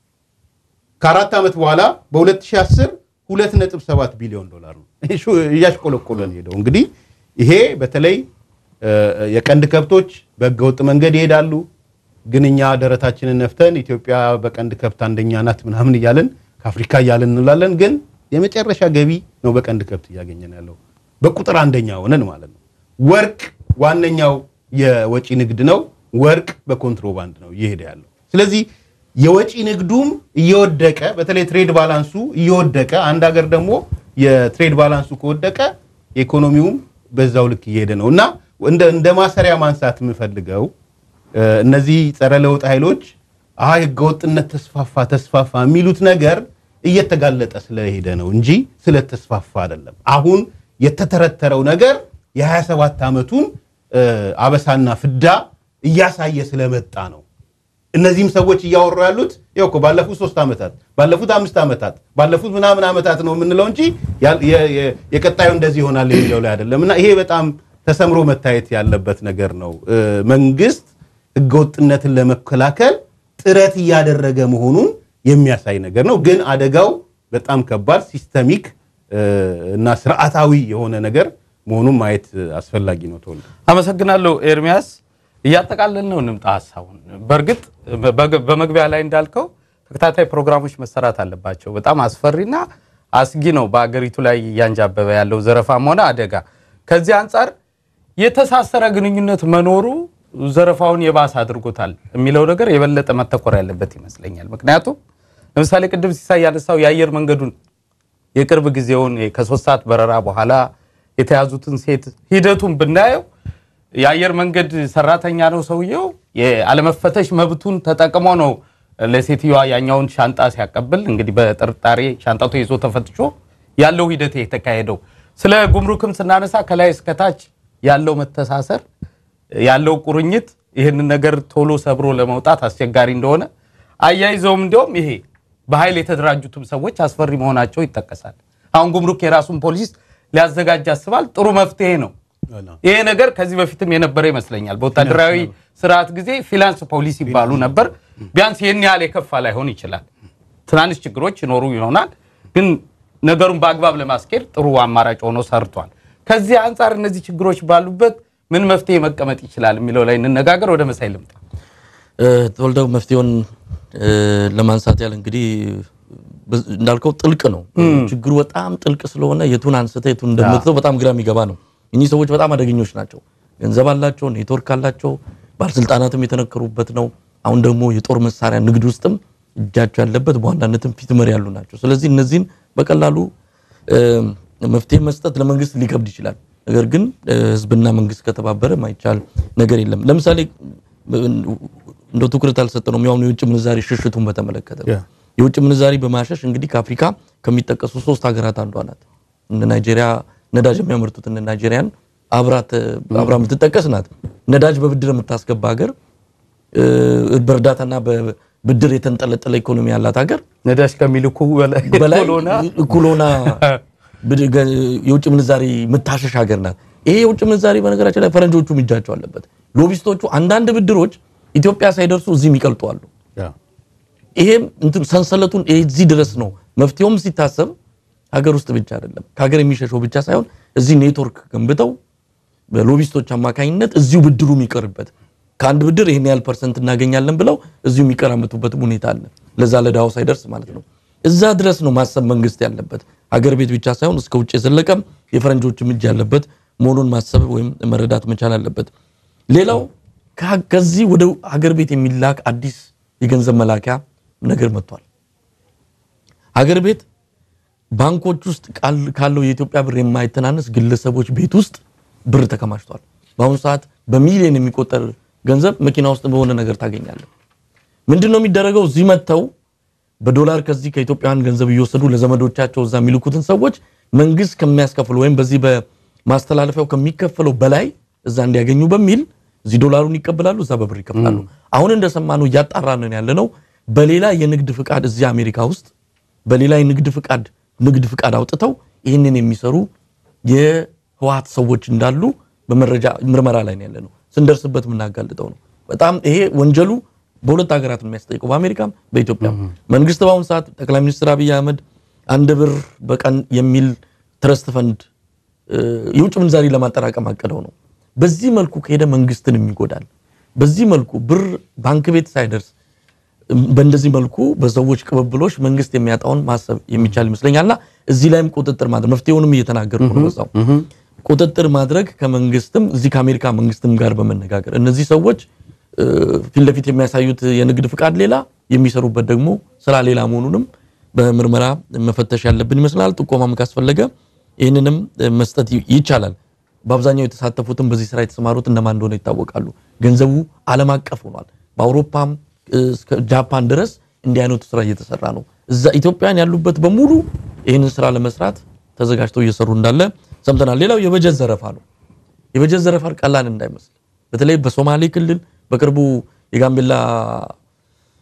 ከአራት ዓመት በኋላ በ2010 2.7 ቢሊዮን ዶላር ነው እያሽቆለቆለ ነው ሄደው። እንግዲህ ይሄ በተለይ እ፣ የቀንድ ከብቶች በህገወጥ መንገድ ይሄዳሉ። ግን እኛ ደረታችንን ነፍተን ኢትዮጵያ በቀንድ ከብት አንደኛ ናት ምናምን እያለን ከአፍሪካ እያለን እንላለን። ግን የመጨረሻ ገቢ ነው በቀንድ ከብት እያገኘን ያለው በቁጥር አንደኛ ሆነን ማለት ነው። ወርቅ ዋነኛው የወጪ ንግድ ነው። ወርቅ በኮንትሮባንድ ነው እየሄደ ያለው። ስለዚህ የወጪ ንግዱም እየወደቀ በተለይ ትሬድ ባላንሱ እየወደቀ አንድ ሀገር ደግሞ የትሬድ ባላንሱ ከወደቀ ኢኮኖሚውም በዛው ልክ እየሄደ ነው እና እንደ እንደ ማሰሪያ ማንሳት የምፈልገው እ፣ እነዚህ ጸረ ለውጥ ኃይሎች አይ ህገወጥነት ተስፋፋ ተስፋፋ የሚሉት ነገር እየተጋለጠ ስለሄደ ነው እንጂ ስለተስፋፋ አይደለም። አሁን የተተረተረው ነገር የ27 ዓመቱን እ፣ አበሳና ፍዳ እያሳየ ስለመጣ ነው። እነዚህም ሰዎች እያወሩ ያሉት ይኸው እኮ ባለፉት ሶስት ዓመታት ባለፉት አምስት ዓመታት ባለፉት ምናምን ዓመታት ነው የምንለው እንጂ ያ- የ- የ- የቀጣዩ እንደዚህ ይሆናል የሚለው ላይ አይደለም። እና ይሄ በጣም ተሰምሮ መታየት ያለበት ነገር ነው። እ፣ መንግስት ህገወጥነትን ለመከላከል ጥረት እያደረገ መሆኑን የሚያሳይ ነገር ነው። ግን አደጋው በጣም ከባድ ሲስተሚክ እ፣ እና ስርዓታዊ የሆነ ነገር መሆኑን ማየት አስፈላጊ ነው። ተወልደ አመሰግናለሁ ኤርሚያስ። እያጠቃለል ነው እንምጣ ሀሳቡን። በእርግጥ በግ- በመግቢያ ላይ እንዳልከው ተከታታይ ፕሮግራሞች መሰራት አለባቸው። በጣም አስፈሪና አስጊ ነው በአገሪቱ ላይ እያንጃበበ ያለው ዘረፋም ሆነ አደጋ። ከዚህ አንጻር የተሳሰረ ግንኙነት መኖሩ ዘረፋውን የባሰ አድርጎታል የሚለው ነገር የበለጠ መተኮር ያለበት ይመስለኛል። ምክንያቱም ለምሳሌ ቅድም ሲሳይ ያነሳው የአየር መንገዱን የቅርብ ጊዜውን ከሶስት ሰዓት በረራ በኋላ የተያዙትን ሴት ሂደቱን ብናየው የአየር መንገድ ሰራተኛ ነው ሰውየው። የአለመፈተሽ መብቱን ተጠቅሞ ነው ለሴትዮዋ ያኛውን ሻንጣ ሲያቀብል እንግዲህ በጥርጣሬ ሻንጣቱ ይዞ ተፈትሾ ያለው ሂደት የተካሄደው። ስለ ጉምሩክም ስናነሳ ከላይ እስከታች ያለው መተሳሰር ያለው ቁርኝት ይህንን ነገር ቶሎ ሰብሮ ለመውጣት አስቸጋሪ እንደሆነ አያይዘውም እንዲያውም ይሄ በኃይል የተደራጁትም ሰዎች አስፈሪ መሆናቸው ይጠቀሳል። አሁን ጉምሩክ የራሱን ፖሊስ ሊያዘጋጅ ያስባል። ጥሩ መፍትሄ ነው። ይሄ ነገር ከዚህ በፊትም የነበረ ይመስለኛል። በወታደራዊ ስርዓት ጊዜ ፊላንስ ፖሊስ ይባሉ ነበር። ቢያንስ ይህን ያህል የከፋ ላይሆን ይችላል። ትናንሽ ችግሮች ይኖሩ ይሆናል፣ ግን ነገሩን በአግባብ ለማስኬድ ጥሩ አማራጭ ሆኖ ሰርቷል። ከዚህ አንጻር እነዚህ ችግሮች ባሉበት ምን መፍትሄ መቀመጥ ይችላል የሚለው ላይ እንነጋገር። ወደ መሳይ ልምጣ። ተወልደው መፍትሄውን እ፣ ለማንሳት ያህል እንግዲህ በ- እንዳልከው ጥልቅ ነው ችግሩ በጣም ጥልቅ ስለሆነ የቱን አንስተ የቱን እንደምትተው በጣም ግራ የሚገባ ነው። እኚህ ሰዎች በጣም አደገኞች ናቸው። ገንዘብ አላቸው፣ ኔትወርክ አላቸው፣ ባለስልጣናትም የተነከሩበት ነው። አሁን ደግሞ የጦር መሳሪያ ንግድ ውስጥም እጃቸው ያለበት በዋናነትም ፊት መሪ ያሉ ናቸው። ስለዚህ እነዚህን በቀላሉ እ፣ መፍትሄ መስጠት ለመንግስት ሊከብድ ይችላል። ነገር ግን እ፣ ህዝብና መንግስት ከተባበረ ማይቻል ነገር የለም። ለምሳሌ እንደ ትኩረት አልሰጠነውም። ያሁኑ የውጭ ምንዛሪ ሽሽቱን በተመለከተ ነው። ያ። የውጭ ምንዛሪ በማሸሽ እንግዲህ ከአፍሪካ ከሚጠቀሱ ሶስት ሀገራት አንዷ ናት። እነ ናይጄሪያ ነዳጅ የሚያመርቱት እነ ናይጄሪያን አብራት አብራ የምትጠቀስ ናት። ነዳጅ በብድር የምታስገባ ሀገር እ፣ በእርዳታና በብድር የተንጠለጠለ ኢኮኖሚ ያላት ሀገር ነዳጅ ከሚልኩ በላይ በላይ እኩል ሆና እኩል ሆና ብድ- ገ- የውጭ ምንዛሪ የምታሸሽ ሀገር ናት። ይሄ የውጭ ምንዛሪ በነገራችን ላይ ፈረንጆቹም እጃቸው አለበት። ሎቢስቶቹ አንዳንድ ብድሮች ኢትዮጵያ ሳይደርሱ እዚህም ይቀልጡ አሉ። ይሄም እንትን ሰንሰለቱን እዚህ ድረስ ነው። መፍትሄውም ሲታሰብ ሀገር ውስጥ ብቻ አይደለም፣ ከሀገር የሚሸሸው ብቻ ሳይሆን እዚህ ኔትወርክ ገንብተው በሎቢስቶች አማካኝነት እዚሁ ብድሩ የሚቀርበት ከአንድ ብድር ይህን ያህል ፐርሰንት እናገኛለን ብለው እዚሁ የሚቀራመቱበትም ሁኔታ አለ። ለዛ ለዳው ሳይደርስ ማለት ነው። እዛ ድረስ ነው ማሰብ መንግስት ያለበት። ሀገር ቤት ብቻ ሳይሆን እስከ ውጭ የዘለቀም የፈረንጆችም እጅ ያለበት መሆኑን ማሰብ ወይም መረዳት መቻል አለበት። ሌላው ከ- ከዚህ ወደ ሀገር ቤት የሚላክ አዲስ የገንዘብ መላኪያ ነገር መጥቷል። ሀገር ቤት ባንኮች ውስጥ ቃል- ካለው የኢትዮጵያ ብር የማይተናነስ ግለሰቦች ቤት ውስጥ ብር ተከማችቷል። በአሁኑ ሰዓት በሚሊዮን የሚቆጠር ገንዘብ መኪና ውስጥ በሆነ ነገር ታገኛለህ። ምንድን ነው የሚደረገው? እዚህ መጥተው በዶላር ከዚህ ከኢትዮጵያውያን ገንዘብ እየወሰዱ ለዘመዶቻቸው እዛ የሚልኩትን ሰዎች መንግስት ከሚያስከፍለው ወይም በዚህ በማስተላለፊያው ከሚከፈለው በላይ እዛ እንዲያገኙ በሚል እዚህ ዶላሩን ይቀበላሉ፣ እዛ በብር ይከፍላሉ። አሁን እንደሰማነው እያጣራንን ያለ ነው። በሌላ የንግድ ፍቃድ እዚህ አሜሪካ ውስጥ በሌላ የንግድ ፍቃድ ንግድ ፍቃድ አውጥተው ይህንን የሚሰሩ የህወሓት ሰዎች እንዳሉ በመረጃ ምርመራ ላይ ነው ያለ ነው። ስንደርስበት የምናጋልጠው ነው። በጣም ይሄ ወንጀሉ በሁለት ሀገራት ነው የሚያስጠይቀው፣ በአሜሪካም በኢትዮጵያም። መንግስት በአሁኑ ሰዓት ጠቅላይ ሚኒስትር አብይ አህመድ አንድ ብር በቀን የሚል ትረስት ፈንድ እ፣ የውጭ ምንዛሪ ለማጠራቀም አቅደው ነው። በዚህ መልኩ ከሄደ መንግስትንም ይጎዳል። በዚህ መልኩ ብር ባንክ ቤት ሳይደርስ በእንደዚህ መልኩ በሰዎች ቅብብሎች መንግስት የሚያጣውን ማሰብ የሚቻል ይመስለኛልና እዚህ ላይም ቁጥጥር ማድረግ መፍትሄውንም እየተናገርኩ ነው። በዛው ቁጥጥር ማድረግ ከመንግስትም እዚህ ከአሜሪካ መንግስትም ጋር በመነጋገር እነዚህ ሰዎች እ፣ ፊት ለፊት የሚያሳዩት የንግድ ፍቃድ ሌላ የሚሰሩበት ደግሞ ስራ ሌላ መሆኑንም በምርመራ መፈተሽ ያለብን ይመስላል። ጥቆማም ካስፈለገ ይህንንም እ፣ መስጠት ይ- ይቻላል። በአብዛኛው የተሳተፉትም በዚህ ስራ የተሰማሩት እነማን እንደሆነ ይታወቃሉ። ገንዘቡ ዓለም አቀፍ ሆኗል። በአውሮፓም እ፣ እስከ ጃፓን ድረስ እንዲህ አይነቱ ስራ እየተሰራ ነው። እዛ ኢትዮጵያን ያሉበት በሙሉ ይህንን ስራ ለመስራት ተዘጋጅተው እየሰሩ እንዳለ ሰምተናል። ሌላው የበጀት ዘረፋ ነው። የበጀት ዘረፋ ቀላል እንዳይመስል በተለይ በሶማሌ ክልል በቅርቡ የጋምቤላ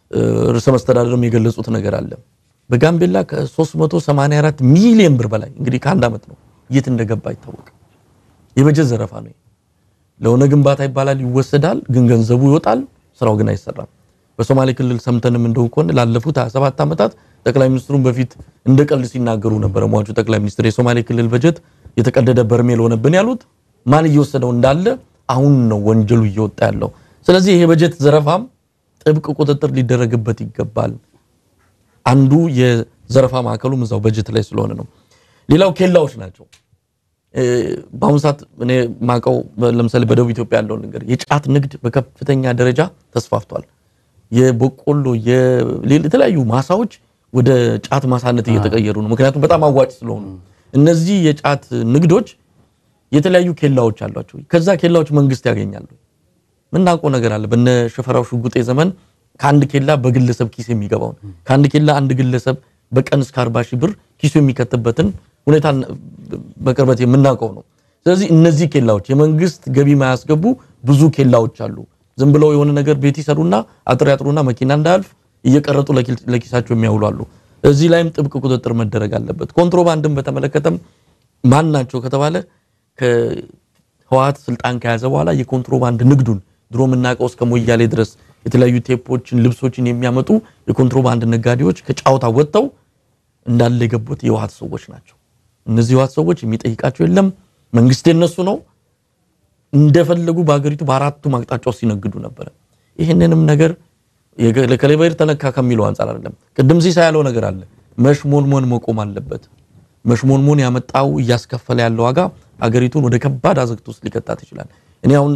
ርዕሰ መስተዳደርም የገለጹት ነገር አለ። በጋምቤላ ከ384 ሚሊዮን ብር በላይ እንግዲህ ከአንድ ዓመት ነው የት እንደገባ አይታወቅም። የበጀት ዘረፋ ነው። ለሆነ ግንባታ ይባላል ይወሰዳል፣ ግን ገንዘቡ ይወጣል፣ ስራው ግን አይሰራም። በሶማሌ ክልል ሰምተንም እንደው ከሆነ ላለፉት 27 ዓመታት ጠቅላይ ሚኒስትሩን በፊት እንደ ቀልድ ሲናገሩ ነበረ። ሟቹ ጠቅላይ ሚኒስትር የሶማሌ ክልል በጀት የተቀደደ በርሜል ሆነብን ያሉት ማን እየወሰደው እንዳለ አሁን ነው ወንጀሉ እየወጣ ያለው። ስለዚህ ይሄ በጀት ዘረፋም ጥብቅ ቁጥጥር ሊደረግበት ይገባል። አንዱ የዘረፋ ማዕከሉም እዛው በጀት ላይ ስለሆነ ነው። ሌላው ኬላዎች ናቸው። በአሁኑ ሰዓት እኔ ማቀው ለምሳሌ በደቡብ ኢትዮጵያ ያለውን ነገር የጫት ንግድ በከፍተኛ ደረጃ ተስፋፍቷል። የበቆሎ የተለያዩ ማሳዎች ወደ ጫት ማሳነት እየተቀየሩ ነው። ምክንያቱም በጣም አዋጭ ስለሆኑ እነዚህ የጫት ንግዶች የተለያዩ ኬላዎች አሏቸው። ከዛ ኬላዎች መንግስት ያገኛሉ። ምናውቀው ነገር አለ። በነ ሽፈራው ሽጉጤ ዘመን ከአንድ ኬላ በግለሰብ ኪስ የሚገባውን ከአንድ ኬላ አንድ ግለሰብ በቀን እስከ 40 ሺህ ብር ኪሱ የሚከትበትን ሁኔታ በቅርበት የምናውቀው ነው። ስለዚህ እነዚህ ኬላዎች የመንግስት ገቢ ማያስገቡ ብዙ ኬላዎች አሉ። ዝም ብለው የሆነ ነገር ቤት ይሰሩና አጥር ያጥሩና መኪና እንዳያልፍ እየቀረጡ ለኪሳቸው የሚያውሉ አሉ። እዚህ ላይም ጥብቅ ቁጥጥር መደረግ አለበት። ኮንትሮባንድን በተመለከተም ማን ናቸው ከተባለ ከህወሓት ስልጣን ከያዘ በኋላ የኮንትሮባንድ ንግዱን ድሮ የምናውቀው እስከ ሞያሌ ድረስ የተለያዩ ቴፖችን፣ ልብሶችን የሚያመጡ የኮንትሮባንድ ነጋዴዎች ከጫውታ ወጥተው እንዳለ የገቡት የህወሓት ሰዎች ናቸው። እነዚህ የህወሓት ሰዎች የሚጠይቃቸው የለም። መንግስት የነሱ ነው። እንደፈለጉ በሀገሪቱ በአራቱም አቅጣጫው ሲነግዱ ነበረ። ይህንንም ነገር ለከሌበር ተነካ ከሚለው አንጻር አይደለም። ቅድም ሲሳ ያለው ነገር አለ። መሽሞንሞን መቆም አለበት። መሽሞንሞን ያመጣው እያስከፈለ ያለው ዋጋ አገሪቱን ወደ ከባድ አዘቅት ውስጥ ሊከታት ይችላል። እኔ አሁን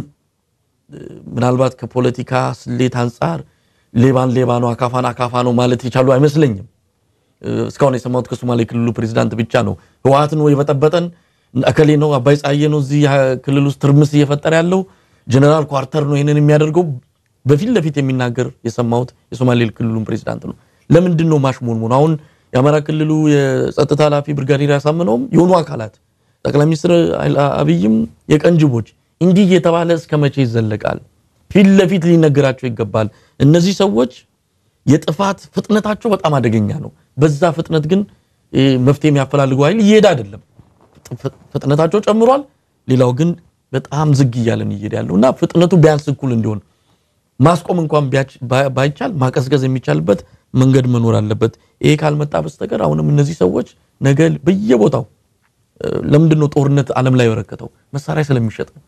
ምናልባት ከፖለቲካ ስሌት አንጻር ሌባን ሌባ ነው፣ አካፋን አካፋ ነው ማለት የቻሉ አይመስለኝም። እስካሁን የሰማሁት ከሶማሌ ክልሉ ፕሬዚዳንት ብቻ ነው። ህወሓት ነው የበጠበጠን፣ እከሌ ነው አባይ ጸሐዬ ነው እዚህ ክልል ውስጥ ትርምስ እየፈጠረ ያለው፣ ጀነራል ኳርተር ነው ይህንን የሚያደርገው በፊት ለፊት የሚናገር የሰማሁት የሶማሌ ክልሉን ፕሬዚዳንት ነው። ለምንድን ነው ማሽሞንሞን? አሁን የአማራ ክልሉ የጸጥታ ኃላፊ ብርጋዴር ያሳምነውም የሆኑ አካላት ጠቅላይ ሚኒስትር አብይም የቀንጅቦች እንዲህ እየተባለ እስከ መቼ ይዘለቃል? ፊት ለፊት ሊነገራቸው ይገባል። እነዚህ ሰዎች የጥፋት ፍጥነታቸው በጣም አደገኛ ነው። በዛ ፍጥነት ግን መፍትሄ የሚያፈላልገው ኃይል እየሄደ አይደለም። ፍጥነታቸው ጨምሯል። ሌላው ግን በጣም ዝግ እያለን እየሄደ ያለው እና ፍጥነቱ ቢያንስ እኩል እንዲሆን ማስቆም እንኳን ባይቻል ማቀዝቀዝ የሚቻልበት መንገድ መኖር አለበት። ይሄ ካልመጣ በስተቀር አሁንም እነዚህ ሰዎች ነገ በየቦታው ለምንድን ነው ጦርነት ዓለም ላይ የበረከተው? መሳሪያ ስለሚሸጥ ነው።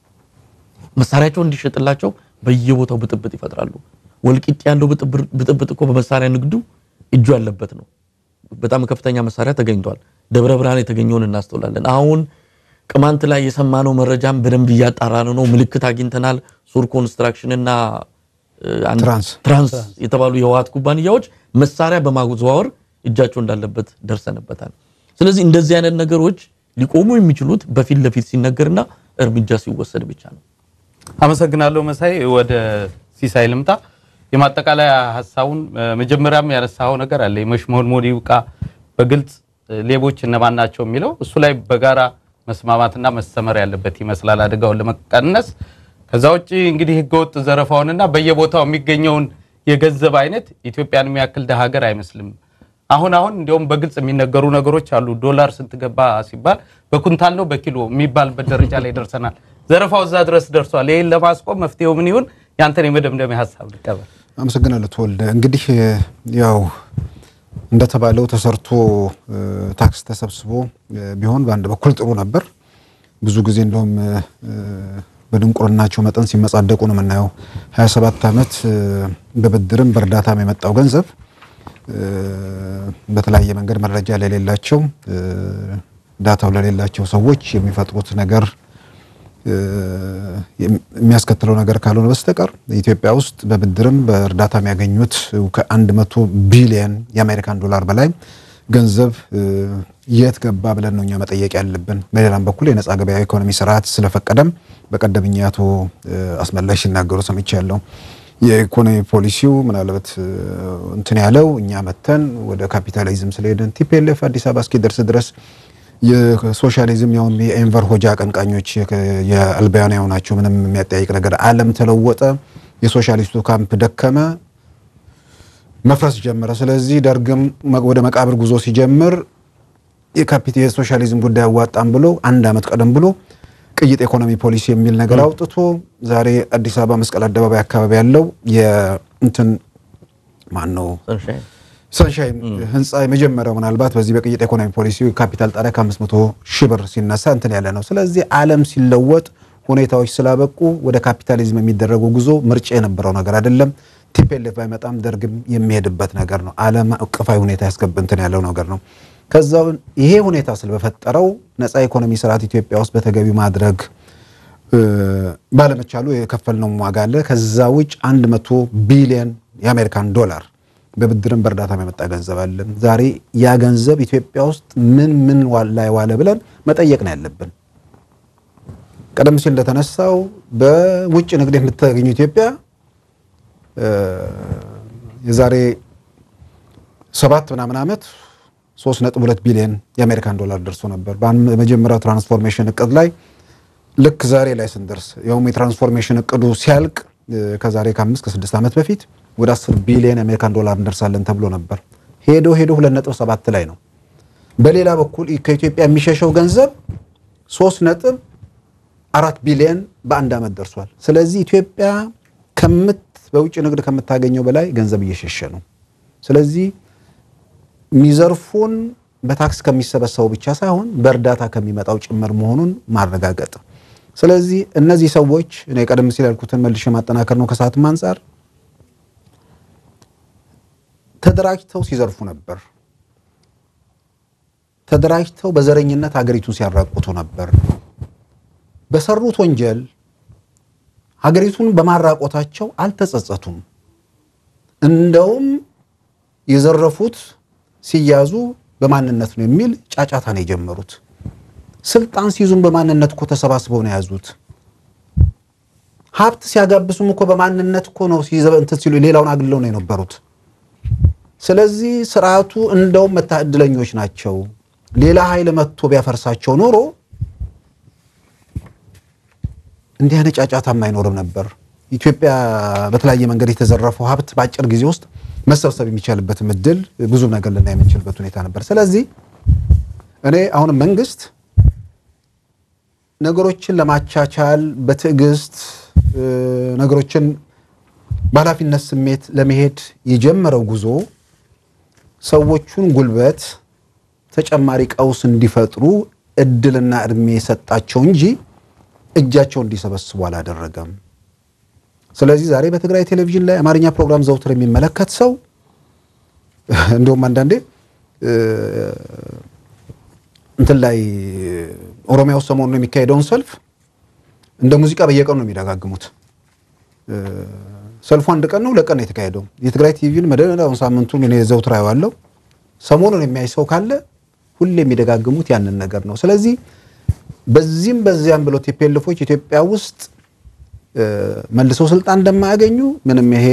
መሳሪያቸው እንዲሸጥላቸው በየቦታው ብጥብጥ ይፈጥራሉ። ወልቂጥ ያለው ብጥብጥ እኮ በመሳሪያ ንግዱ እጁ ያለበት ነው። በጣም ከፍተኛ መሳሪያ ተገኝቷል። ደብረ ብርሃን የተገኘውን እናስተውላለን። አሁን ቅማንት ላይ የሰማነው መረጃም በደንብ እያጣራን ነው። ምልክት አግኝተናል። ሱር ኮንስትራክሽን እና ትራንስ የተባሉ የህወሓት ኩባንያዎች መሳሪያ በማዘዋወር እጃቸው እንዳለበት ደርሰንበታል። ስለዚህ እንደዚህ አይነት ነገሮች ሊቆሙ የሚችሉት በፊት ለፊት ሲነገርና እርምጃ ሲወሰድ ብቻ ነው። አመሰግናለሁ መሳይ። ወደ ሲሳይ ልምጣ። የማጠቃለያ ሀሳቡን መጀመሪያም ያነሳው ነገር አለ። የመሽሞንሞን ይብቃ፣ በግልጽ ሌቦች እነማን ናቸው የሚለው እሱ ላይ በጋራ መስማማትና መሰመር ያለበት ይመስላል አደጋውን ለመቀነስ። ከዛ ውጭ እንግዲህ ህገወጥ ዘረፋውንና በየቦታው የሚገኘውን የገንዘብ አይነት ኢትዮጵያን የሚያክል ደሀ ሀገር አይመስልም። አሁን አሁን እንዲያውም በግልጽ የሚነገሩ ነገሮች አሉ። ዶላር ስንት ገባ ሲባል በኩንታል ነው በኪሎ የሚባልበት ደረጃ ላይ ደርሰናል። ዘረፋው እዛ ድረስ ደርሷል። ይህን ለማስቆም መፍትሄው ምን ይሁን? ያንተን የመደምደሚያ ሀሳብ ልቀበል። አመሰግናለሁ ተወልደ። እንግዲህ ያው እንደተባለው ተሰርቶ ታክስ ተሰብስቦ ቢሆን በአንድ በኩል ጥሩ ነበር። ብዙ ጊዜ እንደውም በድንቁርናቸው መጠን ሲመጻደቁ ነው የምናየው። 27 ዓመት በብድርም በእርዳታም የመጣው ገንዘብ በተለያየ መንገድ መረጃ ለሌላቸው ዳታው ለሌላቸው ሰዎች የሚፈጥሩት ነገር የሚያስከትለው ነገር ካልሆነ በስተቀር ኢትዮጵያ ውስጥ በብድርም በእርዳታ የሚያገኙት ከአንድ መቶ ቢሊየን የአሜሪካን ዶላር በላይ ገንዘብ የት ገባ ብለን ነው እኛ መጠየቅ ያለብን። በሌላም በኩል የነጻ ገበያ ኢኮኖሚ ስርዓት ስለፈቀደም በቀደምኛ አቶ አስመላሽ ሲናገሩ ሰምቻለሁ። የኢኮኖሚ ፖሊሲው ምናልባት እንትን ያለው እኛ መተን ወደ ካፒታሊዝም ስለሄድን ቲፒኤልኤፍ አዲስ አበባ እስኪደርስ ድረስ የሶሻሊዝም ያውም የኤንቨር ሆጃ አቀንቃኞች የአልባያናው ናቸው። ምንም የሚያጠያይቅ ነገር ዓለም ተለወጠ፣ የሶሻሊስቱ ካምፕ ደከመ፣ መፍረስ ጀመረ። ስለዚህ ደርግም ወደ መቃብር ጉዞ ሲጀምር የካፒት የሶሻሊዝም ጉዳይ አዋጣም ብሎ አንድ ዓመት ቀደም ብሎ ቅይጥ ኢኮኖሚ ፖሊሲ የሚል ነገር አውጥቶ ዛሬ አዲስ አበባ መስቀል አደባባይ አካባቢ ያለው የእንትን ማን ነው ሰንሻይን ሰንሻይን ህንፃ የመጀመሪያው ምናልባት በዚህ በቅይጥ ኢኮኖሚ ፖሊሲ ካፒታል ጣሪያ ከ500 ሺህ ብር ሲነሳ እንትን ያለ ነው። ስለዚህ ዓለም ሲለወጥ ሁኔታዎች ስላበቁ ወደ ካፒታሊዝም የሚደረገው ጉዞ ምርጫ የነበረው ነገር አይደለም። ቲፔሌፍ ባይመጣም ደርግም የሚሄድበት ነገር ነው። ዓለም አቀፋዊ ሁኔታ ያስገብ እንትን ያለው ነገር ነው። ከዛው ይሄ ሁኔታ ስለበፈጠረው ነፃ ኢኮኖሚ ስርዓት ኢትዮጵያ ውስጥ በተገቢ ማድረግ ባለመቻሉ የከፈልነው ዋጋ አለ። ከዛ ውጭ 100 ቢሊዮን የአሜሪካን ዶላር በብድርም በእርዳታም የመጣ ገንዘብ አለ። ዛሬ ያ ገንዘብ ኢትዮጵያ ውስጥ ምን ምን ላይ ዋለ ብለን መጠየቅ ነው ያለብን። ቀደም ሲል እንደተነሳው በውጭ ንግድ የምታገኙ ኢትዮጵያ የዛሬ ሰባት ምናምን ዓመት 3.2 ቢሊዮን የአሜሪካን ዶላር ደርሶ ነበር። በመጀመሪያው ትራንስፎርሜሽን እቅድ ላይ ልክ ዛሬ ላይ ስንደርስ ያውም የትራንስፎርሜሽን እቅዱ ሲያልቅ ከዛሬ ከአምስት ከስድስት ዓመት በፊት ወደ 10 ቢሊዮን የአሜሪካን ዶላር እንደርሳለን ተብሎ ነበር። ሄዶ ሄዶ 2.7 ላይ ነው። በሌላ በኩል ከኢትዮጵያ የሚሸሸው ገንዘብ 3 ነጥብ አራት ቢሊዮን በአንድ ዓመት ደርሷል። ስለዚህ ኢትዮጵያ ከምት በውጭ ንግድ ከምታገኘው በላይ ገንዘብ እየሸሸ ነው። ስለዚህ የሚዘርፉን በታክስ ከሚሰበሰበው ብቻ ሳይሆን በእርዳታ ከሚመጣው ጭምር መሆኑን ማረጋገጥ። ስለዚህ እነዚህ ሰዎች እኔ ቀደም ሲል ያልኩትን መልሼ ማጠናከር ነው። ከሰዓትም አንጻር ተደራጅተው ሲዘርፉ ነበር። ተደራጅተው በዘረኝነት ሀገሪቱን ሲያራቁቱ ነበር። በሰሩት ወንጀል ሀገሪቱን በማራቆታቸው አልተጸጸቱም። እንደውም የዘረፉት ሲያዙ በማንነት ነው የሚል ጫጫታ ነው የጀመሩት። ስልጣን ሲይዙም በማንነት እኮ ተሰባስበው ነው የያዙት። ሀብት ሲያጋብሱም እኮ በማንነት እኮ ነው እንትን ሲሉ ሌላውን አግለው ነው የነበሩት። ስለዚህ ስርዓቱ እንደውም መታ እድለኞች ናቸው። ሌላ ኃይል መጥቶ ቢያፈርሳቸው ኖሮ እንዲህ አይነት ጫጫታም አይኖርም ነበር። ኢትዮጵያ በተለያየ መንገድ የተዘረፈው ሀብት በአጭር ጊዜ ውስጥ መሰብሰብ የሚቻልበትም እድል ብዙ ነገር ልናይ የምንችልበት ሁኔታ ነበር። ስለዚህ እኔ አሁንም መንግስት ነገሮችን ለማቻቻል በትዕግስት ነገሮችን በኃላፊነት ስሜት ለመሄድ የጀመረው ጉዞ ሰዎቹን ጉልበት ተጨማሪ ቀውስ እንዲፈጥሩ እድልና እድሜ የሰጣቸው እንጂ እጃቸው እንዲሰበስቡ አላደረገም። ስለዚህ ዛሬ በትግራይ ቴሌቪዥን ላይ አማርኛ ፕሮግራም ዘውትር የሚመለከት ሰው እንደውም አንዳንዴ እንትን ላይ ኦሮሚያ ውስጥ ሰሞኑን የሚካሄደውን ሰልፍ እንደ ሙዚቃ በየቀኑ ነው የሚደጋግሙት። ሰልፉ አንድ ቀን ነው ሁለት ቀን ነው የተካሄደው። የትግራይ ቲቪን መደዳውን ሳምንቱን እኔ ዘውትር አየዋለሁ። ሰሞኑን የሚያይ ሰው ካለ ሁሌ የሚደጋግሙት ያንን ነገር ነው። ስለዚህ በዚህም በዚያም ብሎ ቲፔልፎች ኢትዮጵያ ውስጥ መልሰው ስልጣን እንደማያገኙ ምንም ይሄ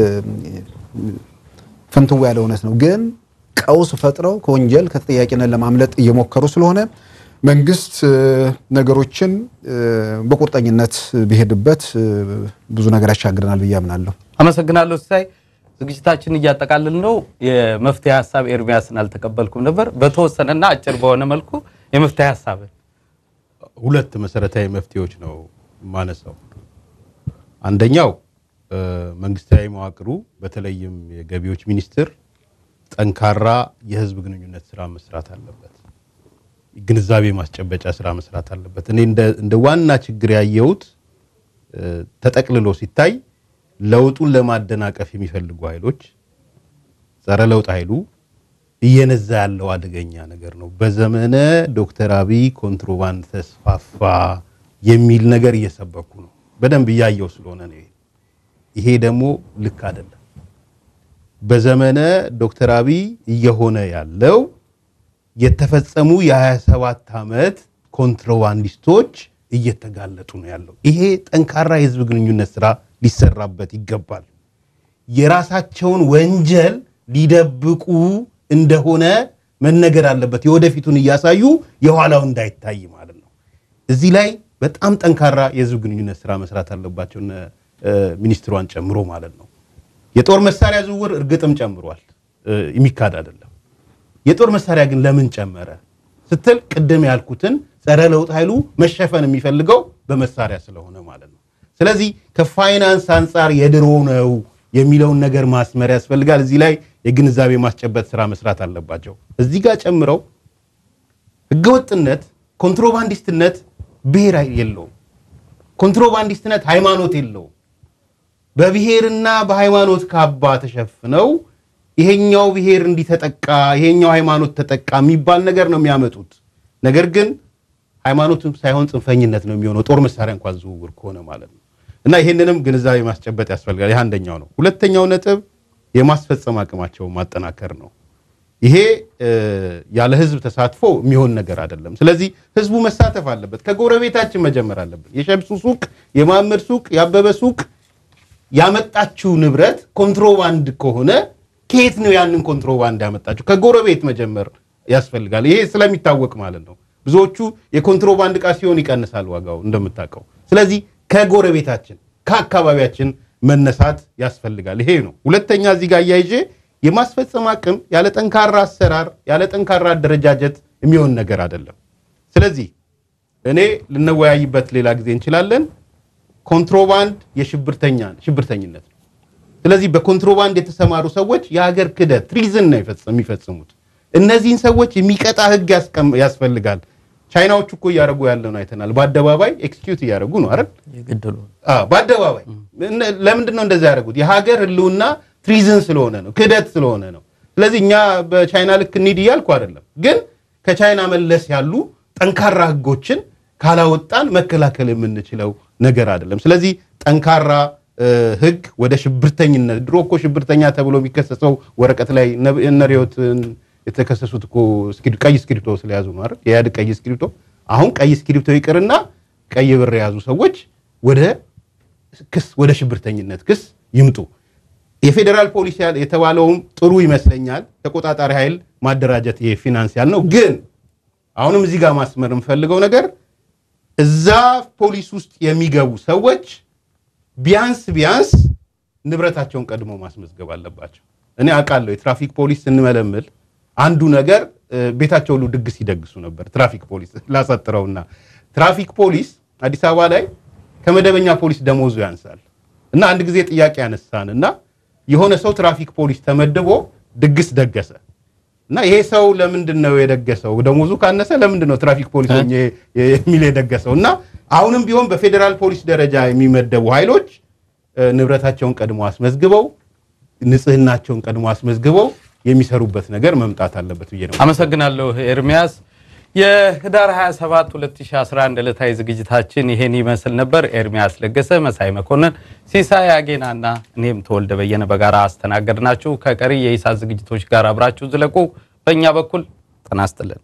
ፍንትው ያለ እውነት ነው። ግን ቀውስ ፈጥረው ከወንጀል ከተጠያቂነት ለማምለጥ እየሞከሩ ስለሆነ መንግስት ነገሮችን በቁርጠኝነት ቢሄድበት ብዙ ነገር ያሻግረናል ብዬ አምናለሁ። አመሰግናለሁ ሲሳይ። ዝግጅታችን እያጠቃልል ነው። የመፍትሄ ሀሳብ ኤርሚያስን አልተቀበልኩም ነበር። በተወሰነና አጭር በሆነ መልኩ የመፍትሄ ሀሳብ ሁለት መሰረታዊ መፍትሄዎች ነው ማነሳው። አንደኛው መንግስታዊ መዋቅሩ በተለይም የገቢዎች ሚኒስቴር ጠንካራ የህዝብ ግንኙነት ስራ መስራት አለበት። ግንዛቤ ማስጨበጫ ስራ መስራት አለበት። እኔ እንደ ዋና ችግር ያየሁት ተጠቅልሎ ሲታይ ለውጡን ለማደናቀፍ የሚፈልጉ ኃይሎች ጸረ ለውጥ ኃይሉ እየነዛ ያለው አደገኛ ነገር ነው። በዘመነ ዶክተር አብይ ኮንትሮባንድ ተስፋፋ የሚል ነገር እየሰበኩ ነው። በደንብ እያየው ስለሆነ ነው። ይሄ ደግሞ ልክ አይደለም። በዘመነ ዶክተር አብይ እየሆነ ያለው የተፈጸሙ የ27 ዓመት ኮንትሮባንዲስቶች እየተጋለጡ ነው ያለው። ይሄ ጠንካራ የህዝብ ግንኙነት ስራ ሊሰራበት ይገባል። የራሳቸውን ወንጀል ሊደብቁ እንደሆነ መነገር አለበት። የወደፊቱን እያሳዩ የኋላው እንዳይታይ ማለት ነው። እዚህ ላይ በጣም ጠንካራ የህዝብ ግንኙነት ስራ መስራት አለባቸው ሚኒስትሯን ጨምሮ ማለት ነው። የጦር መሳሪያ ዝውውር እርግጥም ጨምሯል፣ የሚካድ አይደለም። የጦር መሳሪያ ግን ለምን ጨመረ ስትል ቅድም ያልኩትን ጸረ ለውጥ ኃይሉ መሸፈን የሚፈልገው በመሳሪያ ስለሆነ ማለት ነው። ስለዚህ ከፋይናንስ አንጻር የድሮ ነው የሚለውን ነገር ማስመር ያስፈልጋል። እዚህ ላይ የግንዛቤ ማስጨበጥ ስራ መስራት አለባቸው። እዚህ ጋር ጨምረው ህገወጥነት፣ ኮንትሮባንዲስትነት ብሔር የለውም። ኮንትሮባንዲስትነት ሃይማኖት የለውም። በብሔርና በሃይማኖት ካባ ተሸፍነው ይሄኛው ብሔር እንዲተጠቃ ይሄኛው ሃይማኖት ተጠቃ የሚባል ነገር ነው የሚያመጡት። ነገር ግን ሃይማኖትም ሳይሆን ጽንፈኝነት ነው የሚሆነው ጦር መሳሪያ እንኳን ዝውውር ከሆነ ማለት ነው። እና ይሄንንም ግንዛቤ ማስጨበጥ ያስፈልጋል። ይህ አንደኛው ነው። ሁለተኛው ነጥብ የማስፈጸም አቅማቸውን ማጠናከር ነው። ይሄ ያለ ህዝብ ተሳትፎ የሚሆን ነገር አይደለም። ስለዚህ ህዝቡ መሳተፍ አለበት። ከጎረቤታችን መጀመር አለብን። የሸምሱ ሱቅ፣ የማምር ሱቅ፣ የአበበ ሱቅ ያመጣችው ንብረት ኮንትሮባንድ ከሆነ ከየት ነው ያንን ኮንትሮባንድ ያመጣችው? ከጎረቤት መጀመር ያስፈልጋል። ይሄ ስለሚታወቅ ማለት ነው። ብዙዎቹ የኮንትሮባንድ ዕቃ ሲሆን ይቀንሳል ዋጋው እንደምታውቀው። ስለዚህ ከጎረቤታችን ከአካባቢያችን መነሳት ያስፈልጋል። ይሄ ነው። ሁለተኛ እዚህ ጋር እያይዤ የማስፈጸም አቅም ያለ ጠንካራ አሰራር ያለ ጠንካራ አደረጃጀት የሚሆን ነገር አይደለም። ስለዚህ እኔ ልንወያይበት ሌላ ጊዜ እንችላለን። ኮንትሮባንድ የሽብርተኛ ሽብርተኝነት ነው። ስለዚህ በኮንትሮባንድ የተሰማሩ ሰዎች የሀገር ክደት ትሪዝን ነው የሚፈጽሙት። እነዚህን ሰዎች የሚቀጣ ህግ ያስፈልጋል። ቻይናዎቹ እኮ እያደረጉ ያለውን አይተናል። በአደባባይ ኤክስኪዩት እያደረጉ ነው አይደል? የገደሉ በአደባባይ ለምንድን ነው እንደዛ ያደረጉት? የሀገር ህልውና ትሪዝን ስለሆነ ነው፣ ክደት ስለሆነ ነው። ስለዚህ እኛ በቻይና ልክ እንሂድ እያልኩ አይደለም፣ ግን ከቻይና መለስ ያሉ ጠንካራ ህጎችን ካላወጣን መከላከል የምንችለው ነገር አይደለም። ስለዚህ ጠንካራ ህግ ወደ ሽብርተኝነት ድሮ እኮ ሽብርተኛ ተብሎ የሚከሰሰው ወረቀት ላይ እነ ርዕዮትን የተከሰሱት እኮ ቀይ እስክሪብቶ ስለያዙ ነው አይደል? የኢህአዴግ ቀይ እስክሪብቶ። አሁን ቀይ እስክሪብቶ ይቅርና ቀይ ብር የያዙ ሰዎች ወደ ክስ ወደ ሽብርተኝነት ክስ ይምጡ። የፌዴራል ፖሊስ የተባለውም ጥሩ ይመስለኛል። ተቆጣጣሪ ኃይል ማደራጀት ይሄ ፊናንሲያል ነው። ግን አሁንም እዚህ ጋር ማስመር የምፈልገው ነገር እዛ ፖሊስ ውስጥ የሚገቡ ሰዎች ቢያንስ ቢያንስ ንብረታቸውን ቀድሞ ማስመዝገብ አለባቸው። እኔ አውቃለሁ የትራፊክ ፖሊስ ስንመለምል አንዱ ነገር ቤታቸው ሁሉ ድግስ ይደግሱ ነበር። ትራፊክ ፖሊስ ላሳጥረውና ትራፊክ ፖሊስ አዲስ አበባ ላይ ከመደበኛ ፖሊስ ደሞዙ ያንሳል እና አንድ ጊዜ ጥያቄ ያነሳን እና የሆነ ሰው ትራፊክ ፖሊስ ተመድቦ ድግስ ደገሰ እና ይሄ ሰው ለምንድን ነው የደገሰው? ደሞዙ ካነሰ ለምንድን ነው ትራፊክ ፖሊስ የሚል የደገሰው? እና አሁንም ቢሆን በፌዴራል ፖሊስ ደረጃ የሚመደቡ ኃይሎች ንብረታቸውን ቀድሞ አስመዝግበው ንጽህናቸውን ቀድሞ አስመዝግበው የሚሰሩበት ነገር መምጣት አለበት ብዬ ነው። አመሰግናለሁ ኤርሚያስ። የህዳር 27 2011 ዕለታዊ ዝግጅታችን ይሄን ይመስል ነበር። ኤርሚያስ ለገሰ፣ መሳይ መኮንን፣ ሲሳይ አጌናና እኔም ተወልደ በየነ በጋራ አስተናገድናችሁ። ከቀሪ የኢሳት ዝግጅቶች ጋር አብራችሁ ዝለቁ። በእኛ በኩል ጤና ይስጥልን።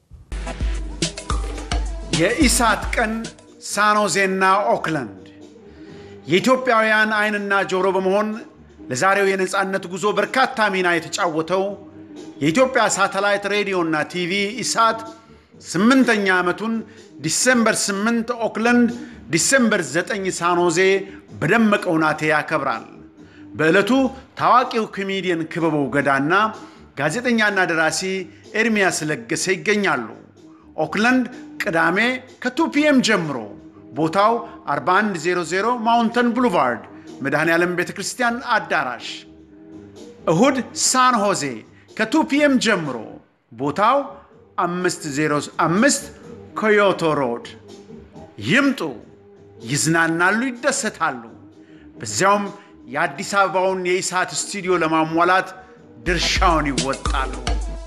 የኢሳት ቀን ሳኖዜና ኦክላንድ የኢትዮጵያውያን ዓይንና ጆሮ በመሆን ለዛሬው የነፃነት ጉዞ በርካታ ሚና የተጫወተው የኢትዮጵያ ሳተላይት ሬዲዮና ቲቪ ኢሳት ስምንተኛ ዓመቱን ዲሴምበር 8 ኦክላንድ፣ ዲሴምበር 9 ሳኖዜ በደመቀ ሁናቴ ያከብራል። በዕለቱ ታዋቂው ኮሜዲየን ክበበው ገዳና ጋዜጠኛና ደራሲ ኤርሚያስ ለገሰ ይገኛሉ። ኦክላንድ ቅዳሜ ከ2 ፒኤም ጀምሮ ቦታው 4100 ማውንተን ብሉቫርድ መድኃኔ ዓለም ቤተ ክርስቲያን አዳራሽ። እሁድ ሳን ሆዜ ከ2 ፒኤም ጀምሮ ቦታው 505 ኮዮቶ ሮድ። ይምጡ፣ ይዝናናሉ፣ ይደሰታሉ። በዚያውም የአዲስ አበባውን የኢሳት ስቱዲዮ ለማሟላት ድርሻውን ይወጣሉ።